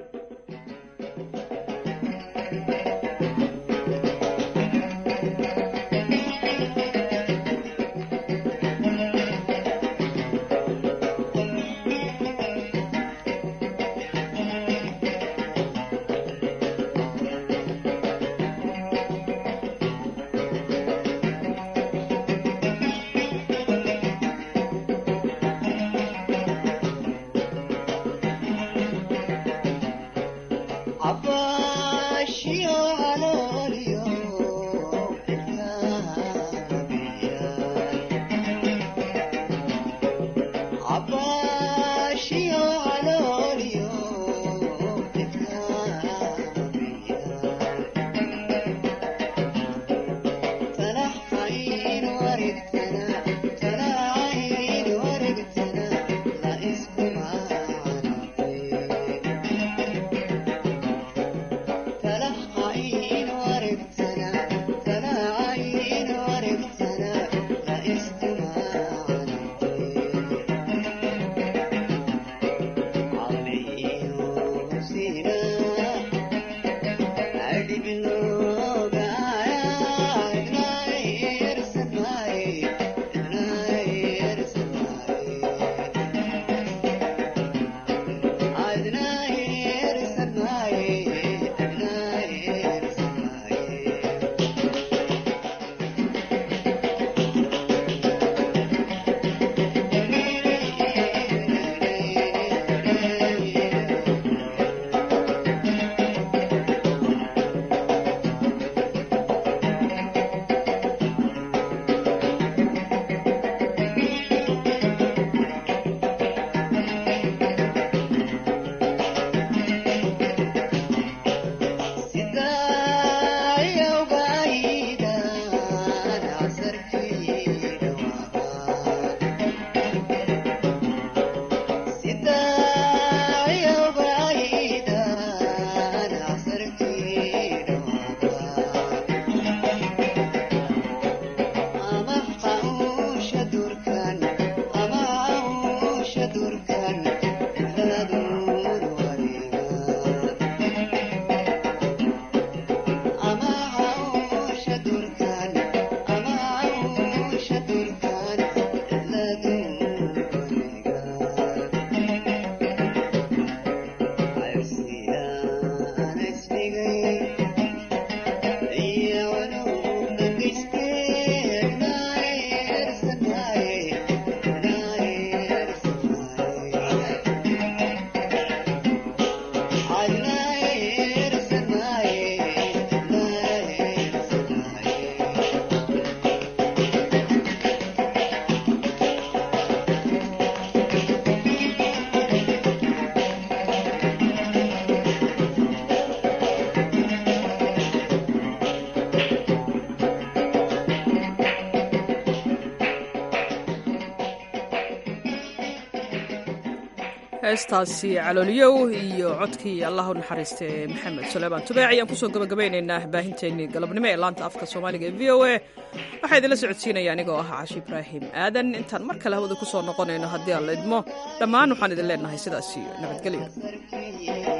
heestaasi calooliyow iyo codkii allah u naxariista ee maxamed suleymaan tubeec ayaan kusoo gabagabaynaynaa baahinteennii galabnimo ee laanta afka soomaaliga ee v o a waxaa idinla socodsiinaya anigoo ah cashi ibraahim aadan intaan mar kale hawada ku soo noqonayno haddii aan la idmo dhammaan waxaan idin leenahay sidaas iyo nabadgelyo